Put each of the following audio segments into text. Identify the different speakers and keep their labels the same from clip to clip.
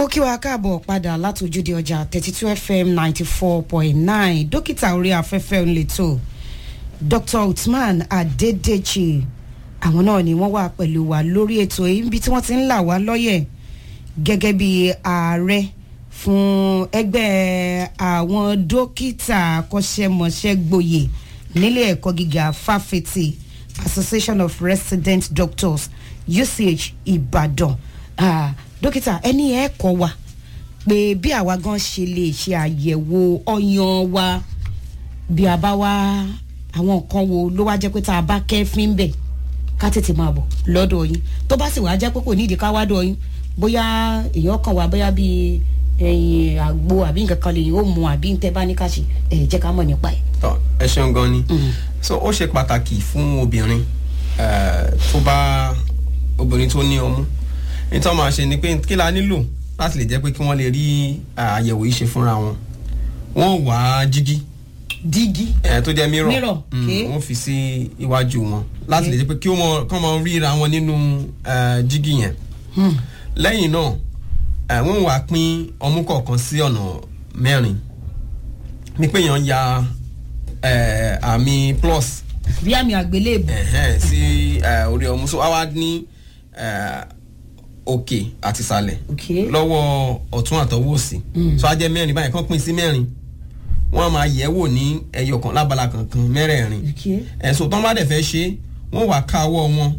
Speaker 1: mo kí wa káàbọ̀ padà látòjúde ọjà thirty two fm ninety four point nine dókítà orí afẹ́fẹ́ ńlẹ̀tọ̀ dr uthman adedechi àwọn náà ni wọ́n wà pẹ̀lú wa lórí ètò yìí níbi tí wọ́n ti ń là wá lọ́yẹ̀ gẹ́gẹ́ bí ààrẹ fún ẹgbẹ́ àwọn dókítà akọ́ṣẹ́mọṣẹ́ gboyè nílé ẹ̀kọ́ gíga fáfitì association of resident doctors uch ìbàdàn ah, dókítà ẹni ẹ kọ wa pé bí àwa gan ṣe lè ṣe àyẹ̀wò ọyàn wa bí a bá wá àwọn nǹkan wo ló wá jẹ́ pé tá a bá kẹ́fín bẹ̀ ká tètè máa bọ̀ lọ́dọ̀ yín tó bá sì wá jẹ́ pé kò nídìí ká wá dọ̀ yín bóyá èèyàn kan wá bóyá bíi ẹyin àgbo àbí nǹkan kan lè yóò mu àbí ntẹ bá ní ká ṣe ẹ jẹ́ ká mọ̀ nípa ẹ̀.
Speaker 2: tọ ẹ ṣeun gan ni so ó ṣe pàtàkì fún obìnrin eh, tó bá obìnrin tó ní ọmú nítorí máa ṣe ni pé kí la nílò láti lè jẹ́ pé kí wọ́n lè rí ah, àyẹ̀wò yìí ṣe fúnra wọn wọ́n wá jígí
Speaker 1: dígí.
Speaker 2: ẹ tó jẹ́ mirror
Speaker 1: Mirror,
Speaker 2: Mm,
Speaker 1: okay.
Speaker 2: wọ́n fi sí iwájú wọn láti lè jẹ́ pé kí wọ́n kọ́ máa ríra wọn nínú eh, jígí yẹn lẹ́yìn náà eh, wọ́n wá pín ọmú kọ̀ọ̀kan sí ọ̀nà mẹ́rin ní pé èèyàn ya eh, àmì plus
Speaker 1: bí àmì àgbélébù.
Speaker 2: ẹ̀hẹ́n, sí eh, orí ọmú so wá wá ní eh, òkè àti ìsàlẹ̀
Speaker 1: Okay.
Speaker 2: lọ́wọ́ ọ̀tún àtọwọ́ òsì so á jẹ́ mẹ́rin báyìí kán pín sí mẹ́rin wọ́n á máa yẹ̀ wò ní ẹyọ kan lábala kankan mẹ́rẹ̀ẹ̀rin
Speaker 1: Okay.
Speaker 2: ẹ̀sùn tán bá dẹ̀ fẹ́ ṣe wọ́n wá ká ọwọ́ wọn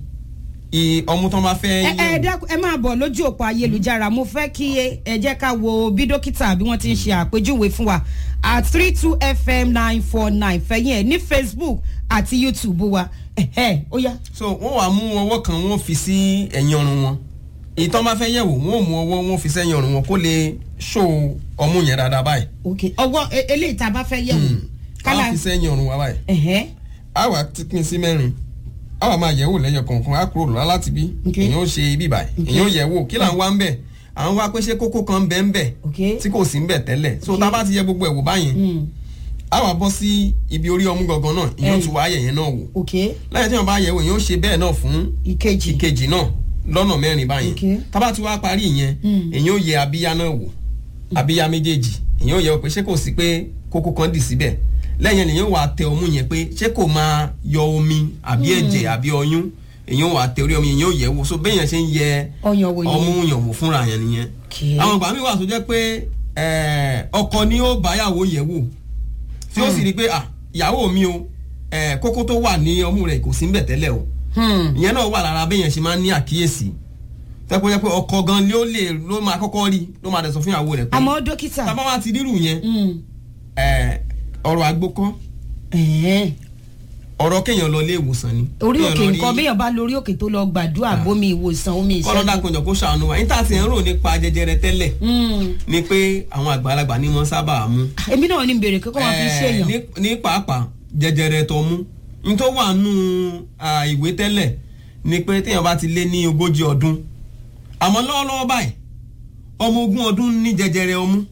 Speaker 2: i ọmú tán bá fẹ́
Speaker 1: ẹ ẹ dákun ẹ máa bọ̀ lójú òpó ayélujára mo fẹ́ kí ẹ jẹ́ ká wo bí dókítà bí wọ́n ti ń ṣe àpèjúwe fún wa at three two fm nine four nine fẹ̀yìn ẹ̀ ní facebook àti youtube wa ẹ̀hẹ́ ó yá.
Speaker 2: so wọ́n wá mú ọwọ́ kan wọ́n fi sí ẹ̀yìn ọrùn wọn ìtàn bá fẹ́ yẹ̀wò wọ́n ò mú ọwọ́ wọn fi sẹ́yìn ọrùn wọn kó lè ṣó ọmú yẹn dáadáa báyìí
Speaker 1: ok ọwọ́ e- eléyìí tá a bá fẹ́ yẹ̀wò
Speaker 2: ká
Speaker 1: kálá
Speaker 2: fi sẹ́yìn ọrùn wa báyìí
Speaker 1: ẹ̀hẹ́
Speaker 2: a wà ti pín sí mẹ́rin a wà máa yẹ̀wò lẹ́yọ kọ̀ọ̀kan a kúrò lọ́la láti bí
Speaker 1: Okay.
Speaker 2: èyàn ó ṣe ibi báyìí èyàn ó yẹ̀wò kí là ń wá ń bẹ̀ à ń wá pé ṣé kókó kan ń bẹ ń bẹ̀
Speaker 1: ok
Speaker 2: tí kò sí ń bẹ̀ tẹ́lẹ̀ so tá a bá ti yẹ gbogbo ẹ̀ wò báyẹn
Speaker 1: Mm,
Speaker 2: a wà bọ́ sí ibi orí ọmú gangan náà èyàn ó
Speaker 1: Ẹ̀yìn.
Speaker 2: tún wá yẹ̀yẹn náà wò
Speaker 1: ok
Speaker 2: lẹ́yìn tí wọ́n bá yẹ̀wò èyàn ó ṣe bẹ́ẹ̀ náà fún
Speaker 1: ìkejì
Speaker 2: ìkejì náà lọ́nà mẹ́rin báyẹn
Speaker 1: Okay.
Speaker 2: tá a bá ti wá parí ìyẹn
Speaker 1: Mm.
Speaker 2: èyàn ó yẹ abíyá náà wò abíyá méjèèjì èyàn ó yẹ wò pé ṣé kò sí pé kókó kan dì síbẹ̀ lẹ́yìn èyàn ó wà tẹ ọmú yẹn pé ṣé kò máa yọ omi àbí ẹ̀jẹ̀ àbí ọyún èyàn ó wà tẹ orí ọmọ yẹn ó yẹ wò so béèyàn ṣe ń yẹ
Speaker 1: ọyàn wò
Speaker 2: ọmú
Speaker 1: yẹn
Speaker 2: yàn wò fúnra yẹn nìyẹn
Speaker 1: Okay.
Speaker 2: àwọn ìgbà mi wà tó jẹ́ pé eh, ọkọ ni ó báyàwó yẹ̀ wò tí ó sì rí i pé ah ìyàwó mi o eh, kókó tó wà ní ọmú rẹ̀ kò sí ń bẹ̀ tẹ́lẹ̀ o
Speaker 1: Hmm,
Speaker 2: ìyẹn náà wà lára béèyàn ṣe máa ń ní àkíyèsí tẹ́pọ̀ jẹ́ pé ọkọ gan ni ó lè ló máa kọ́kọ́ rí ló máa dẹ̀ sọ fún ìyàwó rẹ̀ pé
Speaker 1: àmọ́ dókítà
Speaker 2: tábà wá ti rírù yẹn
Speaker 1: mm,
Speaker 2: eh, ọ̀rọ̀ àgbo kọ́
Speaker 1: ẹ̀hẹ́.
Speaker 2: ọ̀rọ̀ kéèyàn lọ ilé ìwòsàn ni
Speaker 1: orí
Speaker 2: Kéèyàn
Speaker 1: òkè
Speaker 2: lọ rí-
Speaker 1: nǹkan béèyàn bá lórí òkè tó lọ gbàdúrà bómi ìwòsàn omi
Speaker 2: kọ́lọ́dà
Speaker 1: ìṣẹ́gun.
Speaker 2: kọjọ kó ṣàánú wa níta ti ń rò nípa jẹjẹrẹ tẹ́lẹ̀
Speaker 1: Mm,
Speaker 2: ni pé àwọn àgbàlagbà ni wọ́n sábà mú
Speaker 1: èmi náà ní bèrè kókó wọn fi
Speaker 2: Eh,
Speaker 1: ṣèyàn.
Speaker 2: ní- ní pàápàá jẹjẹrẹ tó mú ní tó wà nù ah, ìwé tẹ́lẹ̀ ni pé téèyàn bá ti lé ní ogójì ọdún àmọ́ lọ́wọ́lọ́wọ́ báyìí ọmọ ogún ọdún ní jẹjẹrẹ ọmú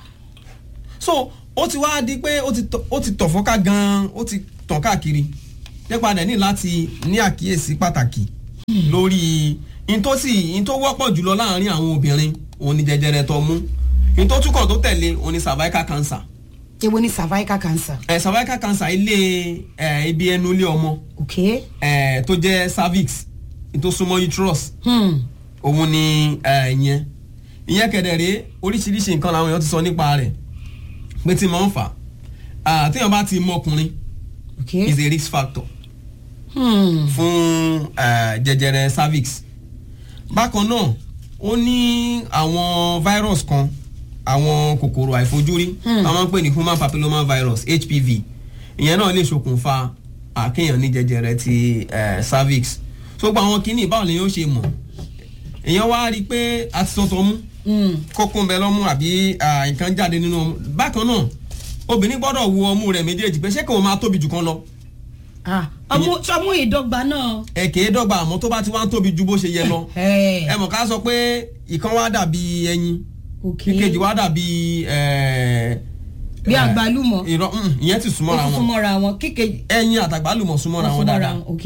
Speaker 2: so ó ti wá di pé ó ti tọ̀- ó ti tọ̀ fọ́ká gan-an ó ti tàn káàkiri nípa dẹ̀ ní láti ní àkíyèsí pàtàkì lórí in tó sì in tó wọ́pọ̀ jùlọ láàrin àwọn obìnrin òun ni jẹjẹrẹ tó mú in tó túkọ̀ tó tẹ̀lé òun ni cervical cancer
Speaker 1: èwo ni cervical cancer.
Speaker 2: ẹ cervical cancer ilé ẹ ibi ẹnu ilé ọmọ
Speaker 1: ok.
Speaker 2: ẹ tó jẹ cervix tó súnmọ́ uterus
Speaker 1: Hmm.
Speaker 2: òun ni ẹ ìyẹn ìyẹn kẹdẹrẹ oríṣiríṣi nǹkan làwọn èèyàn ti sọ nípa rẹ̀ pé tí mo ń fà á téèyàn bá ti mọ ọkùnrin
Speaker 1: ok.
Speaker 2: is a risk factor
Speaker 1: Hmm.
Speaker 2: fún ẹ, jẹjẹrẹ cervix bákan náà ó ní àwọn virus kan àwọn kòkòrò àìfojúrí
Speaker 1: Hmm.
Speaker 2: àwọn ń pè ní human papilloma virus hpv ìyẹn náà lè ṣokùnfà àkéèyàn ní jẹjẹrẹ ti ẹ, cervix so gba àwọn kìíní báwo lèyàn ó ṣe mọ̀ èèyàn wá rí i pé a ti sọ̀tọ̀ mú
Speaker 1: Hmm.
Speaker 2: kókó ń bẹ lọ́mú àbí à, nǹkan jáde nínú ọmú bákan náà obìnrin gbọ́dọ̀ wo ọmú rẹ̀ méjèèjì pé ṣé kò máa tóbi jù kan lọ
Speaker 1: ah ọmú ọmú ìdọ́gba náà.
Speaker 2: ẹ̀kẹ́ dọ́gba àmọ́ tó bá ti wá ń tóbi ju bó ṣe yẹ lọ
Speaker 1: ẹ
Speaker 2: ẹ mọ̀ ká sọ pé ìkan wá dàbí ẹyin
Speaker 1: ok.
Speaker 2: ìkejì wá dàbí ẹ,
Speaker 1: bí
Speaker 2: ẹ,
Speaker 1: àgbálùmọ̀.
Speaker 2: irọ́ mm, ìyẹn ti
Speaker 1: ó
Speaker 2: súnmọ́ra
Speaker 1: tún
Speaker 2: wọn
Speaker 1: súnmọ́ra wọn kíkejì.
Speaker 2: ẹyin àtàgbálùmọ̀ súnmọ́ra wọn dáadáa
Speaker 1: ok.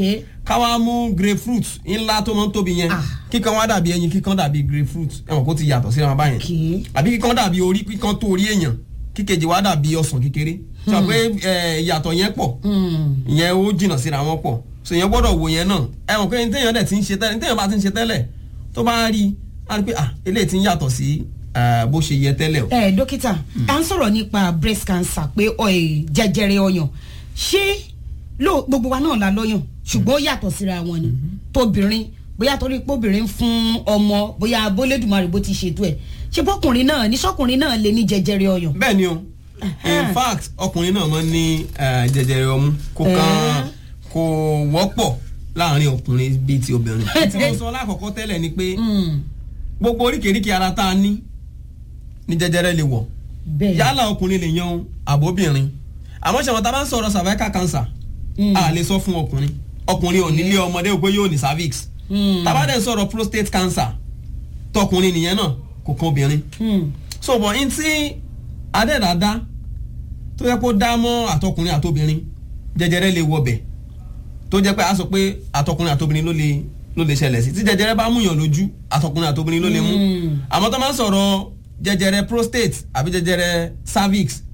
Speaker 2: káwá mú grapefruit ńlá tó máa ń tóbi yẹn
Speaker 1: Ah.
Speaker 2: kíkan wá dàbí ẹyin kíkan dàbí grapefruit ẹ̀wọ̀n kó ti yàtọ̀ síra wọn báyẹn
Speaker 1: Okay.
Speaker 2: àbí kíkan dàbí orí kíkan tó orí èèyàn kíkejì wá dàbí ọsàn kékeré sọ pé ẹ, ìyàtọ̀ yẹn pọ̀
Speaker 1: Hmm.
Speaker 2: ìyẹn ó jìnnà síra wọn pọ̀ so ìyẹn gbọ́dọ̀ wò yẹn náà ẹ̀wọ̀n pé téèyàn dẹ̀ ti ń ṣe tẹ́lẹ̀ téèyàn bá ti ń ṣe tẹ́lẹ̀ tó bá rí i á rí i pé ah eléyìí ti ń yàtọ̀ sí eh, bó ṣe yẹ tẹ́lẹ̀ o.
Speaker 1: ẹ dókítà à ń sọ̀rọ̀ nípa breast cancer pé ọ, ẹ, jẹjẹrẹ ọyàn ṣé ló gbogbo wa náà la lọ́yàn ṣùgbọ́n ó yàtọ̀ síra wọn ni tóbìnrin bóyá torí pé obìnrin ń fún ọmọ bóyá abólédùmarè bó ti ṣètò ẹ̀ ṣé bọ́kùnrin náà ní sọ́kùnrin náà lè ní jẹjẹrẹ ọyàn.
Speaker 2: bẹ́ẹ̀ ni o in fact ọkùnrin náà máa ń ní eh, jẹjẹrẹ ọmú kó
Speaker 1: Eh.
Speaker 2: kàn kò wọ́pọ̀ láàrin ọkùnrin bíi ti obìnrin. tí mo sọ lákọ̀ọ́kọ́ tẹ́lẹ̀ ni pé
Speaker 1: Hmm.
Speaker 2: gbogbo oríkèéríkèé ara tá a ní ní jẹjẹrẹ lè wọ̀
Speaker 1: bẹ́ẹ̀
Speaker 2: yálà ọkùnrin lè yan o, àbóbìnrin àmọ́ ṣe wọn tá a bá ń sọ̀rọ̀ cervical cancer
Speaker 1: Mm.
Speaker 2: a lè sọ fún ọkùnrin ọkùnrin ò nílé ọmọdé ò pé yóò ní cervix
Speaker 1: Hmm.
Speaker 2: tá a bá dẹ̀ sọ̀rọ̀ prostate cancer tọkùnrin nìyẹn náà kò kan obìnrin
Speaker 1: Hmm.
Speaker 2: so bọ̀ n tí adẹ́dàdá tó yẹ kó dá mọ́ àtọkùnrin àtobìnrin jẹjẹrẹ lè wọbẹ̀ tó jẹ́ pé a sọ pé àtọkùnrin àtobìnrin ló lè ló lè ṣẹlẹ̀ sí tí jẹjẹrẹ bá múyàn lójú àtọkùnrin àtobìnrin ló lè mú
Speaker 1: Mm.
Speaker 2: àmọ́ tó máa ń sọ̀rọ̀ jẹjẹrẹ prostate àbí jẹjẹrẹ cervix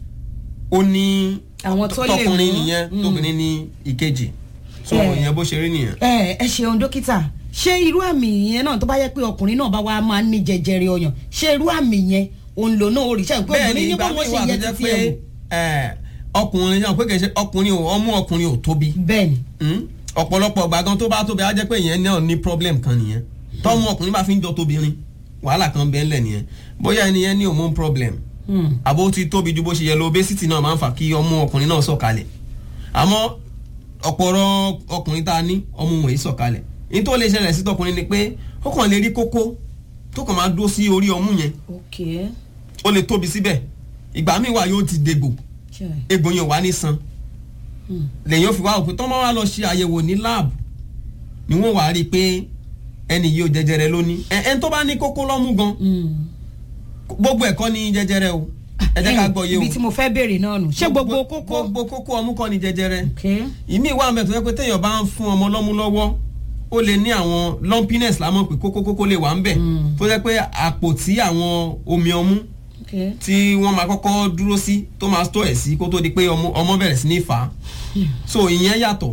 Speaker 2: ó ní
Speaker 1: Àwọn tó lè
Speaker 2: tọkùnrin
Speaker 1: mú.
Speaker 2: nìyẹn
Speaker 1: Mm.
Speaker 2: tóbìnrin ní ìkejì so
Speaker 1: Eh.
Speaker 2: ìyẹn bó ṣe rí nìyẹn.
Speaker 1: ẹ ẹ ṣeun dókítà ṣé irú àmì yẹn náà tó bá yẹ pé ọkùnrin náà bá wá máa ń ní jẹjẹrẹ ọyàn ṣé irú àmì yẹn òun lò náà ó rí ṣe pé
Speaker 2: bẹ́ẹ̀ ni
Speaker 1: obìnrin ní
Speaker 2: ìgbà
Speaker 1: bó
Speaker 2: míì
Speaker 1: wọ́n ṣe
Speaker 2: wà tó
Speaker 1: yẹ
Speaker 2: jẹ́
Speaker 1: títí
Speaker 2: pé
Speaker 1: ẹ̀ wò.
Speaker 2: eh, ọkùnrin náà pé kìí ṣe ọkùnrin ò ọmú ọkùnrin ò tóbi
Speaker 1: bẹ́ẹ̀ ni
Speaker 2: Mm. ọ̀pọ̀lọpọ̀ ọgbà gan tó bá tóbi á jẹ́ pé ìyẹn náà ní problem kan nìyẹn tọ́mú ọkùnrin bá fi ń jọ tóbìnrin wàhálà kan bẹ́ẹ̀ lẹ̀ nìyẹn bóyá ẹni yẹn ní hormone problem
Speaker 1: Hmm.
Speaker 2: àbó ti tóbi ju bó ṣe yẹ lọ obesity náà máa ń fà kí ọmú ọkùnrin náà sọ̀kalẹ̀ àmọ́ ọ̀pọ̀rọ̀ ọkùnrin tá a ní ọmú wọn yìí sọ̀kalẹ̀ ní tó lè ṣẹlẹ̀ sí tọkùnrin ni pé ó kàn lè rí kókó tó kàn máa dúró sí orí ọmú yẹn
Speaker 1: ok
Speaker 2: ó lè tóbi síbẹ̀ ìgbà míì wà yóò ti dégbò
Speaker 1: ṣe
Speaker 2: egbò yẹn ò wá ní san
Speaker 1: Hmm.
Speaker 2: lẹ́yìn ó fi wá òpin tọ́ máa wá lọ ṣe àyẹ̀wò ní láàbù ni wọ́n wàá rí i pé ẹni yìí ò jẹjẹrẹ ló ní ẹ ẹni tó bá ní kókó lọ́mú gan
Speaker 1: Hmm.
Speaker 2: gbogbo ẹ̀ kọ́ ní jẹjẹrẹ o ẹ jẹ́ ká gbọ́ yé o
Speaker 1: ibi tí mo fẹ́ béèrè náà nù ṣé gbogbo kókó
Speaker 2: gbogbo kókó ọmú kọ́ ní jẹjẹrẹ
Speaker 1: ok
Speaker 2: ìmí ìwà mẹ́tò yẹ pé téèyàn bá ń fún ọmọ lọ́mú lọ́wọ́ ó lè ní àwọn lumpiness lámọ̀ pé kókó kókó lè wà ń bẹ̀
Speaker 1: Mm.
Speaker 2: tó jẹ́ pé àpò tí àwọn omi ọmú
Speaker 1: ok
Speaker 2: tí wọ́n máa kọ́kọ́ dúró sí tó máa tó ẹ̀ sí kó tó di pé ọmọ ọmọ bẹ̀rẹ̀ sí ní fà á so ìyẹn yàtọ̀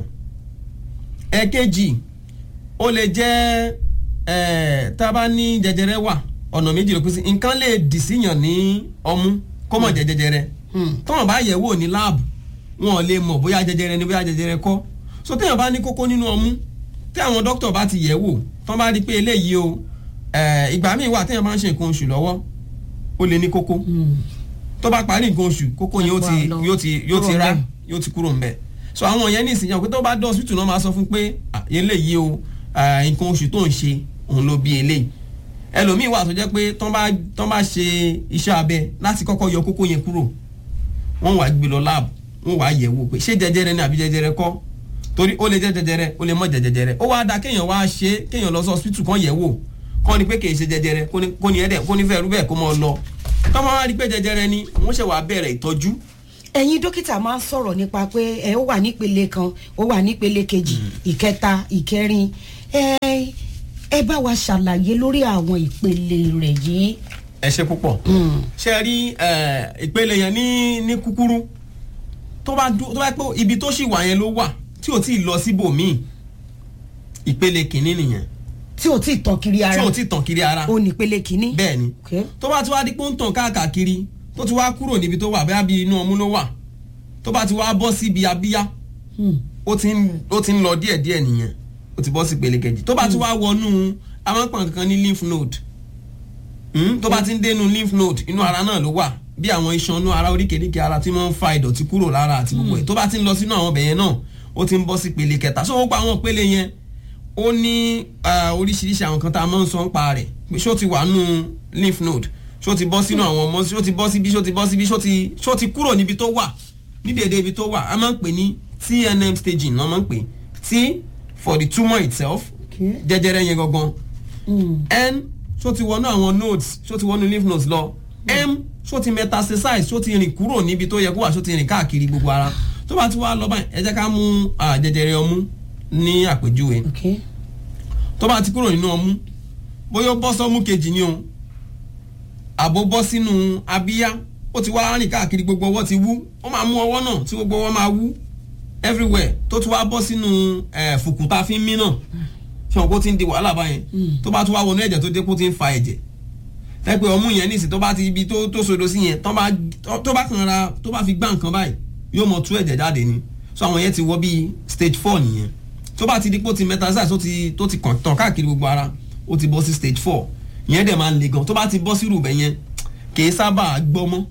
Speaker 2: ẹ̀kejì ó lè jẹ́ ẹ̀ tá a bá ní jẹjẹrẹ wà ọ̀nà méjì ló pín sí nǹkan lè dì síyàn ní ọmú kó mọ̀ jẹ́ jẹjẹrẹ
Speaker 1: Hmm.
Speaker 2: tọ́wọ̀n bá yẹ̀ wò ní láàbù wọn ò lè mọ̀ bóyá jẹjẹrẹ ni bóyá jẹjẹrẹ kọ́ so téèyàn bá ní kókó nínú ọmú tí àwọn dókítà bá ti yẹ̀ wò tán bá rí i pé eléyìí o ẹ̀, ìgbà míì wà téèyàn bá ń ṣe nǹkan oṣù lọ́wọ́ ó lè ní kókó
Speaker 1: Hmm.
Speaker 2: tó bá parí nǹkan oṣù kókó yẹn ó ti
Speaker 1: Wà lọ.
Speaker 2: yóò ti yóò ti
Speaker 1: Kúrò
Speaker 2: rá
Speaker 1: ńbẹ̀.
Speaker 2: yóò ti kúrò ńbẹ̀ so àwọn yẹn ní ìsinyìí pé tó bá dé hospital náà máa sọ fún pé "Ah, eléyìí o ah, nǹkan oṣù tó ń ṣe òun ló bí eléyìí ẹlòmíì wà tó jẹ́ pé tán bá tán bá ṣe iṣẹ́ abẹ láti kọ́kọ́ yọ kókó yẹn kúrò wọ́n wàá gbé lọ láàbù wọ́n wàá yẹ̀ wò pé ṣé jẹjẹrẹ ni àbí jẹjẹrẹ kọ́ torí ó lè jẹ́ jẹjẹrẹ ó lè mọ́ jẹ́ jẹjẹrẹ ó wáá da kéèyàn wá ṣe kéèyàn lọ sí hospital kan yẹ̀ wò kọ́ ni pé kì í ṣe jẹjẹrẹ kó ní- kó ní ẹ̀dẹ̀ kó ní fẹ́ẹ́ rú bẹ́ẹ̀ kó mọ́ ọ lọ tọ́mọ wá rí pé jẹjẹrẹ ni wọ́n ṣẹ̀ wá bẹ̀rẹ̀ ìtọ́jú
Speaker 1: ẹ̀yin dókítà máa ń sọ̀rọ̀ nípa pé ẹ ó wà nípele kan ó wà nípele kejì ìkẹta ìkẹrin ẹ ẹ bá wa ṣàlàyé lórí àwọn ìpele rẹ̀ yìí.
Speaker 2: ẹ ṣe púpọ̀
Speaker 1: Hmm.
Speaker 2: ṣe rí eh, ìpele yẹn ní ní kúkúrú tó bá dú- tó bá pé ibi tó ṣì wà yẹn ló wà tí ò tí ì lọ síbòmíì ìpele kìíní nìyẹn
Speaker 1: tí ò tí ì tàn kiri
Speaker 2: tí
Speaker 1: ara
Speaker 2: ò tí ì tàn kiri ara
Speaker 1: ó nípele kínní.
Speaker 2: bẹ́ẹ̀ ni
Speaker 1: Okay.
Speaker 2: tó bá ti wá di pé ó ń tàn káàkiri tó ti wá kúrò níbi tó wà bẹ́ẹ̀ bí inú ọmú ló wà tó bá ti wá bọ́ síbi abíyá
Speaker 1: Hmm.
Speaker 2: ó ti ń ó ti ń lọ díẹ̀díẹ̀ nìyẹn ó ti bọ́ sí ìpele kejì tó bá ti wá wọnú amápọn kankan ní lymph node Hmm, tó bá ti ń dénú lymph node inú ara náà ló wà bí àwọn iṣan inú ara oríkèéríkèé ara tí wọ́n ń fa ìdọ̀tí kúrò lára àti gbogbo ẹ̀ tó bá ti ń lọ sínú àwọn ọbẹ̀ yẹn náà ó ti ń bọ́ sí ìpele kẹta so ó pa àwọn ìpele yẹn ó ní ah, oríṣiríṣi àwọn kan tá a máa ń sọ ń pa rẹ̀ pé ṣó ti wà nù lymph node ṣó ti bọ́ sínú àwọn ọmọ ṣó ti bọ́ síbi ṣó ti bọ́ síbi ṣó ti ṣó ti kúrò níbi tó wà ní dédé ibi tó wà a máa ń pè ní TNM staging náà máa ń pè T for the tumour itself
Speaker 1: Okay.
Speaker 2: jẹjẹrẹ yẹn gangan
Speaker 1: Hmm.
Speaker 2: n ṣó ti wọnú àwọn nodes ṣó ti wọnú lymph nodes lọ m ṣó ti metastasize ṣó ti rìn kúrò níbi tó yẹ kó wà ṣó ti rìn káàkiri gbogbo ara tó bá ti wá lọ báyìí ẹ jẹ́ ká mú ah, jẹjẹrẹ ọmú ní àpèjúwe
Speaker 1: ok
Speaker 2: tó bá ti kúrò nínú ọmú bóyá ó bọ́ sọ́mú kejì ni o àbó bọ́ sínú abíyá ó ti wá rìn káàkiri gbogbo ọwọ́ ti wú ó máa mú ọwọ́ náà tí gbogbo ọwọ́ máa wú everywhere tó tún wá bọ́ sínú eh, fùkù tá a fi ń mí náà fi hàn kó ti ń di wàhálà báyẹn tó bá tún wá wọnú ẹ̀jẹ̀ tó dé kó ti ń fa ẹ̀jẹ̀ tẹ́pẹ́ ọmú yẹn nísìn tó bá ti ibi tó tó sodo sí yẹn tó bá tó bá kàn ra tó bá fi gbá nǹkan báyìí yóò mọ tú ẹ̀jẹ̀ jáde ni so àwọn yẹn ti wọ bíi stage four nìyẹn tó bá ti di pé ó ti metastasize tó ti tó ti kàn tàn káàkiri gbogbo ara ó ti bọ́ sí stage four ìyẹn dẹ̀ máa ń le gan tó bá ti bọ́ sí rúbẹ̀ yẹn kì í sábà gbọ́ mọ́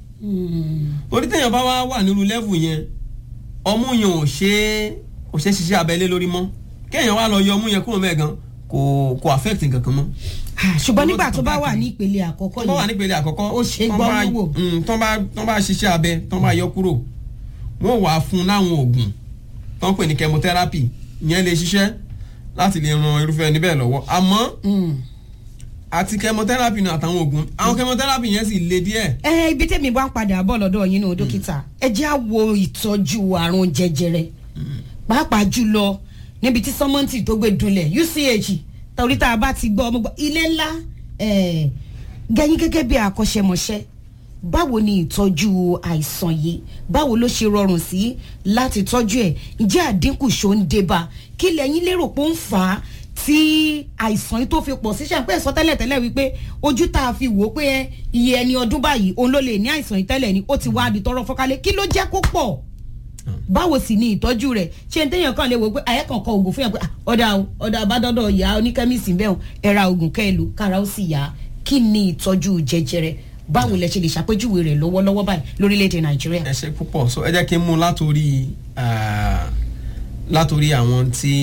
Speaker 2: orí téèyàn bá wá wà nírú level yẹn ọmú yẹn ò ṣe é ò ṣe é ṣiṣẹ́ abẹ́lé lórí mọ́ kéèyàn wá lọ yọ ọmú yẹn kúrò mẹ́ẹ̀ gan kò kò affect nǹkan kan mọ́
Speaker 1: Ah, ṣùgbọ́n
Speaker 2: Owó
Speaker 1: nígbà
Speaker 2: ti
Speaker 1: tó bá
Speaker 2: kàn
Speaker 1: wà
Speaker 2: káàkiri.
Speaker 1: ní ìpele àkọ́kọ́
Speaker 2: tó bá wà
Speaker 1: yẹn
Speaker 2: nípele àkọ́kọ́
Speaker 1: Ó ṣe
Speaker 2: tán
Speaker 1: gbọ́
Speaker 2: bá-
Speaker 1: wò.
Speaker 2: mm, tán bá tán bá ṣiṣẹ́ abẹ tán bá yọ kúrò wọ́n wàá fún un láwọn oògùn tán pè ní chemotherapy ìyẹn lè ṣiṣẹ́ láti lè ran irúfẹ́ ẹni bẹ́ẹ̀ lọ́wọ́ àmọ́
Speaker 1: Mm.
Speaker 2: àti chemotherapy náà àtàwọn oògùn àwọn chemotherapy yẹn sì le díẹ̀
Speaker 1: ẹ ibi tẹ́mi bá ń padà bọ̀ lọ́dọ̀ yín nù dókítà ẹ jẹ́ á wo ìtọ́jú àrùn jẹjẹrẹ pàápàá jùlọ níbi tí sọmọ́ǹtì tó gbé dunlẹ̀ UCH torí tá a bá ti gbọ́ ọmọ gbọ́ ilé ńlá eh, gẹ́yìn gẹ́gẹ́ bí akọ́ṣẹ́mọṣẹ́ báwo ni ìtọ́jú àìsàn yìí báwo ló ṣe rọrùn sí láti tọ́jú ẹ̀ ǹjẹ́ àdínkù ṣó ń débà kí lẹ́yìn lérò pé ó ń fà á tí àìsàn yìí tó fi pọ̀ sí ṣàpẹ́ sọ tẹ́lẹ̀ tẹ́lẹ̀ wípé ojú tá a fi wò ó pé ẹ, iye ẹni ọdún báyìí òun ló lè ní àìsàn yìí tẹ́lẹ̀ ni ó ti wá di tọrọ fọ́kálẹ̀ kí ló jẹ́ kó pọ̀ báwo sì ni ìtọ́jú rẹ̀ ṣé n téèyàn kan lè wò pé ayé kan kọ oògùn fún yàn pé ah, ọ̀dà o ọ̀dà àbádọ́dọ̀ ìyá oníkẹ́míìsì bẹ́ẹ̀ o ẹ ra oògùn kẹ́ ẹ lò kára ó sì yá kí ni ìtọ́jú jẹjẹrẹ báwo lẹ ṣe lè ṣàpèjúwe rẹ̀ lọ́wọ́lọ́wọ́ báyìí lórílẹ̀‐èdè nàìjíríà.
Speaker 2: ẹ ṣe púpọ̀ so ẹ jẹ́ kí n mú látòrí ah, látòrí àwọn tí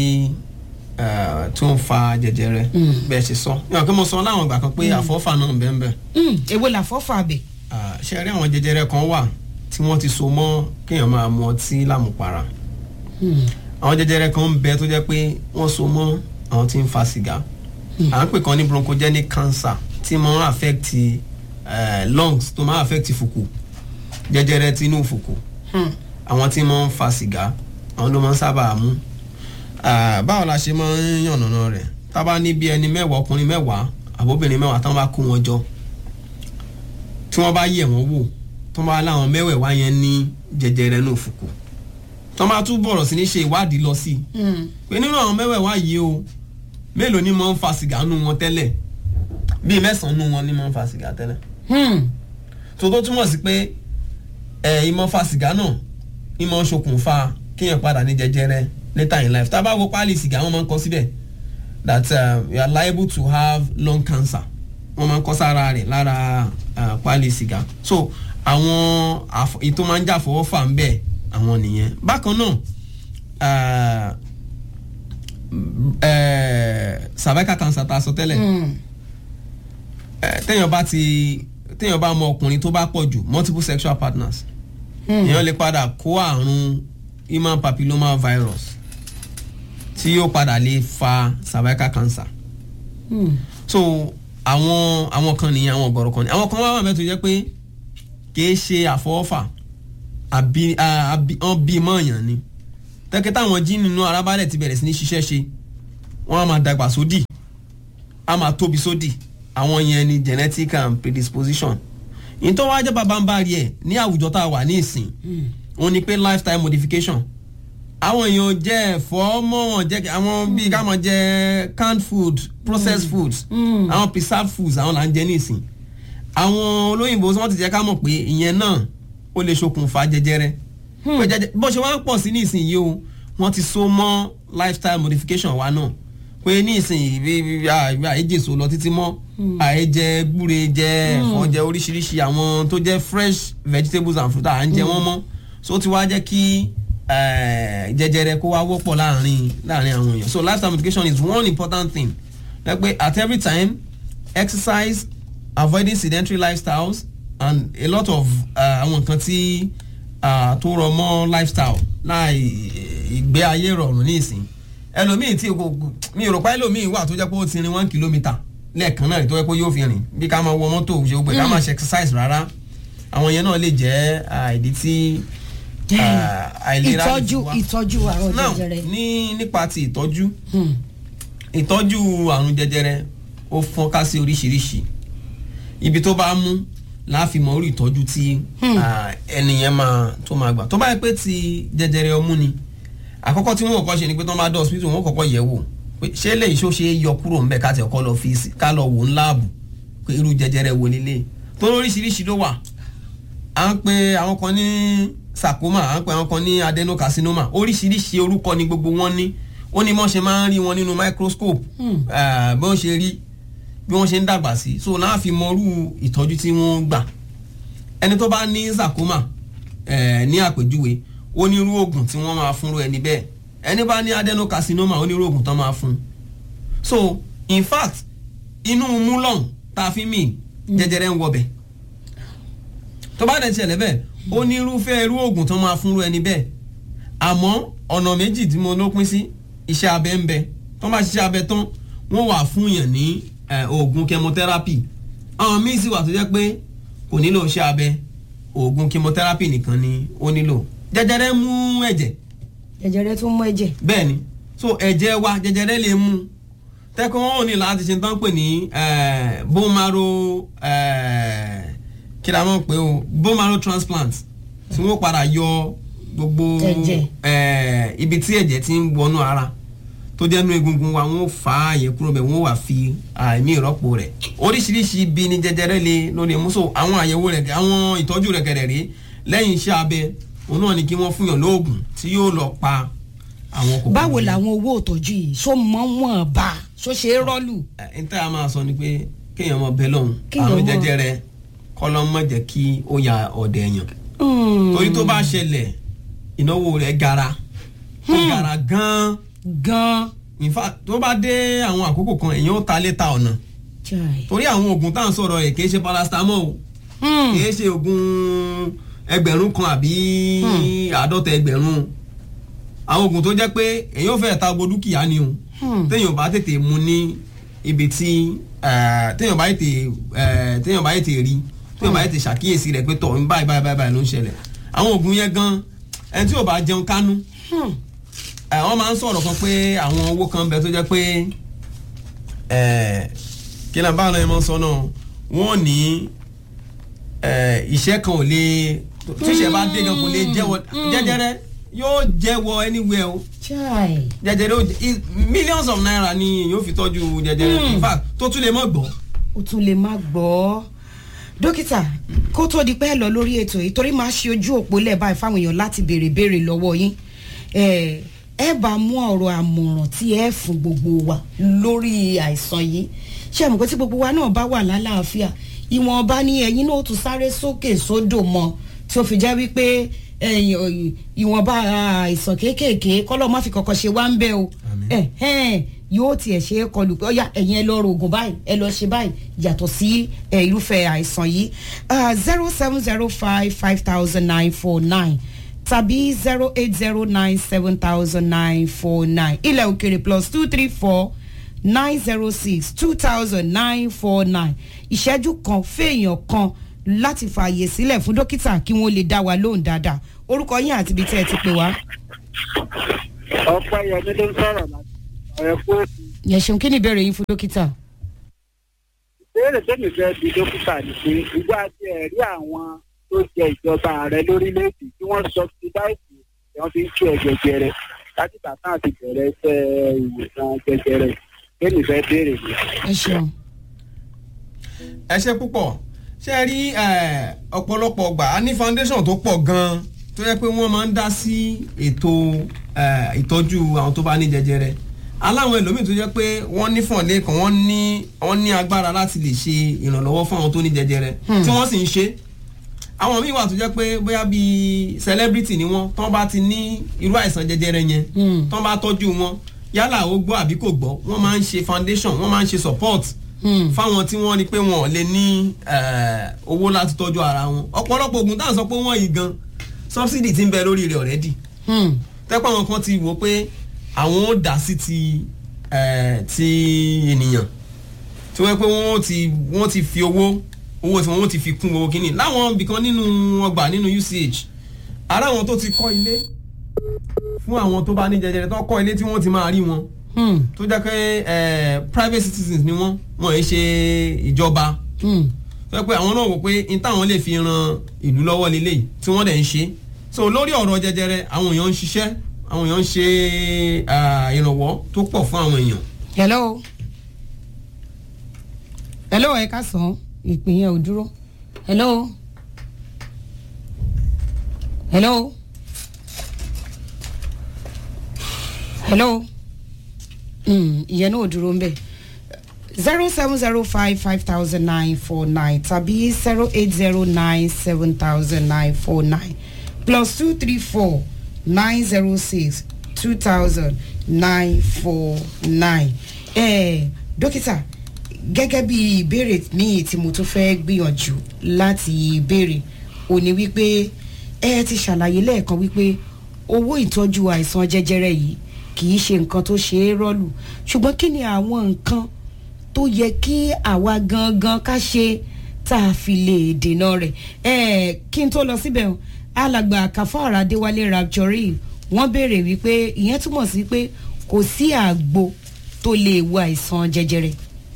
Speaker 2: ah, tó ń fa jẹjẹrẹ bẹ́ẹ̀ ṣe sọ yàn kí mo sọ láwọn ìgbà kan pé àfọ́fà náà ń bẹ́ẹ̀ bẹ́ẹ̀
Speaker 1: Mm, èwo là fọ́fà bẹ̀.
Speaker 2: Ah, ṣe rí àwọn jẹjẹrẹ kan wà tí wọ́n ti so mọ́ kéèyàn máa mu ọtí lámùpara àwọn jẹjẹrẹ kan ń bẹ tó jẹ́ pé wọ́n so mọ́ àwọn tí ń fa sìgá à ń pè kan ní bronchogenic cancer tí máa ń affect eh, lungs tó máa ń affect fùkù jẹjẹrẹ tinú fùkù àwọn tí máa ń fa sìgá àwọn ló máa ń sábà mú Ah, báwo la ṣe máa ń yànnàná rẹ̀ tá a bá ní bí ẹni mẹ́wàá ọkùnrin mẹ́wàá àbóbìnrin mẹ́wàá tán bá kó wọn jọ tí wọ́n bá yẹ̀ wọ́n wò tó máa láwọn mẹ́wẹ̀ẹ̀wá yẹn ní jẹjẹrẹ náà fùkù tó máa tún bọ̀rọ̀ sí ní ṣe ìwádìí lọ sí i pé nínú àwọn mẹ́wẹ̀ẹ̀wá yìí o mélòó ni máa ń fa sìgá nù wọn tẹ́lẹ̀ bíi mẹ́sàn-án nù wọn ni máa ń fa sìgá tẹ́lẹ̀ tó tó túmọ̀ sí pé ẹ̀ ìmọ̀ fa sìgá náà ìmọ̀ ṣokùnfà kéèyàn padà ní jẹjẹrẹ later in life tá a bá wo páálí sìgá wọn máa ń kọ síbẹ̀ that uh, you are liable to have lung cancer wọ́n máa ń kọ sára rẹ̀ lára uh, páálí sìgá so àwọn àfọ- èyí tó máa ń jà fọwọ́ fà ń bẹ̀ àwọn nìyẹn bákan náà uh, uh, cervical cancer tá a sọ tẹ́lẹ̀ eh, téèyàn bá ti téèyàn bá mọ ọkùnrin tó bá pọ̀ jù multiple sexual partners èèyàn lè padà kó àrùn human papilloma virus tí yóò padà lè fa cervical cancer so àwọn àwọn kan nìyẹn àwọn ọ̀gọ̀rọ̀ kan nìyẹn àwọn kan wá wà mẹ́tò jẹ́ pé kìí ṣe àfọwọ́fà àbí à- àbí wọ́n bí mọ́ọ̀yàn ni tẹ́kẹ́ táwọn jí nínú arábálẹ̀ ti bẹ̀rẹ̀ sí ní ṣiṣẹ́ ṣe wọ́n á máa dàgbà sódì á máa tóbi sódì àwọn yẹn ni genetic and predisposition yìí tó wáá jẹ́ babambari ẹ̀ ní àwùjọ tá a wà ní ìsìn òun ni pé lifestyle modification àwọn èèyàn jẹ ẹ̀fọ́ mọ́ wọn jẹ àwọn bíi ká máa jẹ canned food processed foods àwọn preserved foods àwọn là ń jẹ nísìn àwọn olóyìnbó wọn ti jẹ́ ká mọ̀ pé ìyẹn náà ó lè ṣokùnfà jẹjẹrẹ pé jẹjẹ- bó ṣe wá ń pọ̀ sí nísìn yìí o wọ́n ti so mọ́ lifestyle modification wa náà pé nísìn bí àìjèso lọ títí mọ́ àìjẹ gbúre jẹ ẹ̀fọ́ jẹ oríṣiríṣi àwọn tó jẹ́ fresh vegetables and fruit à ń jẹ wọ́n mọ́ so ó ti wá jẹ́ kí eh, jẹjẹrẹ kó wá wọ́pọ̀ láàrin láàrin àwọn èèyàn so lifestyle modification is one important thing ẹ pé at every time exercise avoiding sedentary lifestyles and a lot of uh, àwọn nǹkan tí uh, tó rọ mọ́ lifestyle láì ìgbé ayé rọrùn ní ìsìn ẹlòmíì tí kò mi ò rò pé ẹlòmíì wà tó jẹ́ pé ó ti rin one kilometre lẹ́ẹ̀kan náà rí tó jẹ́ pé yóò fi rìn bí ká máa wọ mọ́tò ṣe gbé ká máa ṣe exercise rárá àwọn yẹn náà lè jẹ́ ah, ìdí tí ah, àìlera lè fi
Speaker 1: ìtọ́jú
Speaker 2: wá.
Speaker 1: ìtọ́jú àrùn
Speaker 2: now
Speaker 1: jẹjẹrẹ.
Speaker 2: ní nípa ti ìtọ́jú
Speaker 1: Hmm.
Speaker 2: ìtọ́jú àrùn jẹjẹrẹ ó fọ́nká sí oríṣiríṣi ibi tó bá mú láàfin mọ orí ìtọ́jú tí ah, ẹnìyẹn máa tó máa gbà tó bá yẹ pé ti jẹjẹrẹ ọmú ni àkọ́kọ́ tí wọ́n kọ́kọ́ ṣe ni pé tó máa dọ̀ hospital wọ́n kọ́kọ́ yẹ̀ wò pé ṣé lè ṣó ṣe é yọ kúrò ńbẹ̀ ká tẹ̀ kọ́ lọ fi sí- ká lọ wò ń láàbù pé irú jẹjẹrẹ wo nílé tó lóríṣiríṣi ló wà à ń pe àwọn kan ní sarcoma à ń pe àwọn kan ní adenocarcinoma oríṣiríṣi orúkọ ni gbogbo wọn ní ó ní wọ́n ṣe máa ń rí wọn nínú microscope eh, bí wọ́n ṣe rí bí wọ́n ṣe ń dàgbà sí so náà fi mọrú ìtọ́jú tí wọ́n gbà ẹni tó bá ní sarcoma eh, ní àpèjúwe ó ní irú oògùn tí wọ́n máa fúnrú ẹni bẹ́ẹ̀ ẹni bá ní adenocarcinoma ó ní irú oògùn tó máa fún so in fact inú múlọ̀n tá a fi mì jẹjẹrẹ ń wọbẹ̀ tó bá dẹ̀ ṣẹlẹ̀ bẹ́ẹ̀ ó ní irúfẹ́ irú oògùn tó máa fúnrú ẹni bẹ́ẹ̀ àmọ́ ọ̀nà méjì tí mo ló pín sí iṣẹ́ abẹ ń bẹ tó bá ṣiṣẹ́ abẹ tán wọ́n wà fún yàn ní eh, oògùn chemotherapy àwọn míì sì wà tó jẹ́ pé kò nílò iṣẹ́ abẹ oògùn chemotherapy nìkan ni ó nílò jẹjẹrẹ mú ẹ̀jẹ̀
Speaker 1: jẹjẹrẹ tó ń mú ẹ̀jẹ̀.
Speaker 2: bẹ́ẹ̀ ni so ẹ̀jẹ̀ wa jẹjẹrẹ lè mú tẹ́kọ̀ wọn ò ní láti ṣe tán pè ní eh, bone marrow eh, kí la mọ̀ pé o bone marrow transplant tí wọ́n padà yọ gbogbo
Speaker 1: Ẹ̀jẹ̀.
Speaker 2: eh, ibi tí ẹ̀jẹ̀ ti ń wọnú ara tó jẹ́ nú egungun wa wọ́n fà á yẹ kúrò bẹ́ẹ̀ wọ́n wà fi àìmí ìrọ́pò rẹ̀ oríṣiríṣi ibi ni jẹjẹrẹ lè ló lè mú so àwọn àyẹ̀wò rẹ̀ àwọn ìtọ́jú rẹ̀ kẹ̀rẹ̀ rí lẹ́yìn iṣẹ́ abẹ òun náà ni kí wọ́n fún yàn lóògùn tí yóò lọ pa àwọn kòkòrò
Speaker 1: báwo
Speaker 2: yẹn.
Speaker 1: làwọn owó ìtọ́jú yìí ṣó mọ́ wọn bá ṣó ṣe é rọ́ọ̀lù.
Speaker 2: ẹ n tẹ́ a máa sọ ni pé kéèyàn mọ bẹ́ẹ̀ lọ́hùn
Speaker 1: Kéèyàn
Speaker 2: àrùn
Speaker 1: mọ-
Speaker 2: jẹjẹrẹ kọ́lọ́ mọ̀ jẹ́ kí ó ya ọ̀dẹ̀ èèyàn torí tó bá ṣẹlẹ̀ ìnáwó rẹ̀ gara ó gara gan-an
Speaker 1: gan.
Speaker 2: in fact tó bá dé àwọn àkókò kan èèyàn ó ta létà ọ̀nà
Speaker 1: Chai.
Speaker 2: torí àwọn oògùn tá à ń sọ̀rọ̀ ẹ̀ kì í ṣe paracetamol o
Speaker 1: Hmm.
Speaker 2: kì í ṣe oògùn ẹgbẹ̀rún kan àbí àádọ́ta ẹgbẹ̀rún àwọn oògùn tó jẹ́ pé èèyàn fẹ́ ta gbogbo dúkìá ni o
Speaker 1: Hmm.
Speaker 2: téèyàn bá tètè mu ní ibi tí eh, téèyàn bá tètè eh, téèyàn bá tètè rí téèyàn bá tètè ṣàkíyèsí rẹ̀ pé tọ̀ ń báyìí báyìí báyìí ló ń ṣẹlẹ̀ àwọn oògùn yẹn gan ẹni tí ò bá jẹun kánú
Speaker 1: Hmm.
Speaker 2: ẹ, wọ́n máa ń sọ̀rọ̀ kan pé àwọn owó kan bẹ tó jẹ́ pé ẹ, kí náà báwọn ẹ̀mọ́ sọ náà wọ́n ní ẹ, iṣẹ́ kan ò lè tíṣẹ́ bá dé gan kò lè jẹ́wọ́ jẹjẹrẹ yóò jẹ́wọ́ anywhere o
Speaker 1: Chai.
Speaker 2: jẹjẹrẹ ó jẹ- i- millions of naira ni yóò fi tọ́jú jẹjẹrẹ in fact tó tún lè mọ̀ gbọ́.
Speaker 1: o tún lè má gbọ́ dókítà kó tó di pé ẹ lọ lórí ètò yìí torí máa ṣe ojú òpó lẹ́ẹ̀ báyìí fáwọn èèyàn láti béèrè béèrè lọ́wọ́ yín ẹ ẹ bá mú ọ̀rọ̀ àmọ̀ràn tí ẹ fún gbogbo wa lórí àìsàn yìí ṣé àmọ́ pé tí gbogbo wa náà bá wà lálàáfíà ìwọ̀nba ni ẹ̀yin náà ó tún sáré sókè sódò mọ́ tí ó fi jẹ́ wípé ẹ̀yin, ọ̀yìn, ìwọ̀nba àìsàn kéékèèké kọ́lọ́ má fi kọ̀kọ́ ṣe wá ń bẹ́ o
Speaker 2: Àmín.
Speaker 1: ẹ ẹ̀hẹ́n, yóò tiẹ̀ ṣe é kọlù pé ọ̀yà ẹ̀yin ẹ lọ ro oògùn báyìí ẹ lọ ṣe báyìí yàtọ̀ sí ẹ, irúfẹ́ àìsàn yìí zero seven zero five five thousand nine four nine tàbí zero eight zero nine seven thousand nine four nine ilẹ̀ òkèrè plus two three four nine zero six two thousand nine four nine ìṣẹ́jú kan fèèyàn kan láti fààyè sílẹ̀ fún dókítà kí wọ́n lè dá wa lóhùn dáadáa orúkọ yín àti ibi tẹ́ ẹ ti pè wá.
Speaker 3: ọpẹ́ yẹmi ló ń sọ̀rọ̀ láti ọ̀rẹ́ fóònù
Speaker 1: yẹn ṣeun kí ni ìbéèrè yín fún dókítà.
Speaker 3: ìbéèrè tẹ́mi fẹ́ di dókítà ni pé ìgbà tí ẹ̀ rí àwọn tó jẹ ìjọba ààrẹ lórílẹ̀‐èdè tí wọ́n subsidize tí wọ́n fi ń kí ẹ jẹjẹrẹ láti bàtà àti bẹ̀rẹ̀ iṣẹ́ ìwòsàn jẹjẹrẹ tẹ́mi fẹ́ béèrè ni.
Speaker 1: ẹ ṣeun.
Speaker 2: ẹ ṣe púpọ̀ ṣe rí eh, ọ̀pọ̀lọpọ̀ ọgbà a ní foundation tó pọ̀ gan-an tó yẹ pé wọ́n máa ń dá sí ètò eh, ìtọ́jú àwọn tó bá ní jẹjẹrẹ aláwọn ẹlòmíì tó jẹ́ pé wọ́n ní fọ̀nlé kan wọ́n ní wọ́n ní agbára láti lè ṣe ìrànlọ́wọ́ fún àwọn tó ní jẹjẹrẹ tí wọ́n sì ń ṣe àwọn míì wà tó jẹ́ pé bóyá bíi celebrity ni wọ́n tán bá ti ní irú àìsàn jẹjẹrẹ yẹn
Speaker 1: Hmm.
Speaker 2: tán bá tọ́jú wọn yálà ó gbọ́ àbí kò gbọ́ wọ́n máa ń ṣe foundation wọ́n máa ń ṣe support
Speaker 1: Hmm.
Speaker 2: fáwọn tí wọ́n rí pé wọn ò lè ní eh, owó láti tọ́jú ara wọn ọ̀pọ̀lọpọ̀ oògùn táwọn sọ pé wọ́n yìí gan subsidy ti ń bẹ lórí rẹ̀ already
Speaker 1: Hmm.
Speaker 2: tẹ́pọ̀ àwọn kan ti wò pé àwọn ò dá sí ti eh, ti ènìyàn tí wọ́n pé wọ́n ti wọ́n ti fi owó owó tí wọ́n ti fi kún owó kínní láwọn ibìkan nínú ọgbà nínú UCH ara àwọn tó ti kọ́ ilé fún àwọn tó bá ní jẹjẹrẹ tó kọ́ ilé tí wọ́n ti máa rí wọn
Speaker 1: Hmm,
Speaker 2: tó jẹ́ pé eh, private citizens ni wọ́n wọ́n yìí ṣe ìjọba
Speaker 1: hmm.
Speaker 2: tó jẹ́ pé àwọn náà wò pé n táwọn lè fi ran ìlú lọ́wọ́ lélẹ̀ tí wọ́n dẹ̀ ń ṣe so lórí ọ̀rọ̀ jẹjẹrẹ àwọn èèyàn ń ṣiṣẹ́ àwọn èèyàn ń ṣe ah, ìrànwọ́ tó pọ̀ fún àwọn èèyàn.
Speaker 1: hello hello ẹ ká sàn ìpín yẹn ò dúró hello hello hello Mm, ìyẹn náà ò dúró ń bẹ̀ zero seven zero five five thousand nine four nine tàbí zero eight zero nine seven thousand nine four nine plus two three four nine zero six two thousand nine four nine. dókítà gẹ́gẹ́ bí ìbéèrè míì tí mo tún fẹ́ gbìyànjú láti béèrè ò ní wípé ẹ ti ṣàlàyé lẹ́ẹ̀kan wípé owó ìtọ́jú àìsàn jẹjẹrẹ yìí kì í ṣe nǹkan tó ṣe é rọ́ọ̀lù ṣùgbọ́n kí ni àwọn nǹkan tó yẹ kí àwa gangan ká ṣe tá a fi lè dènà rẹ̀ ẹ kí n tó lọ síbẹ̀ o, alàgbà kàfáàrà adéwálé rapture wọ́n béèrè wípé ìyẹn túmọ̀ sí pé kò sí àgbo tó lè wo àìsàn jẹjẹrẹ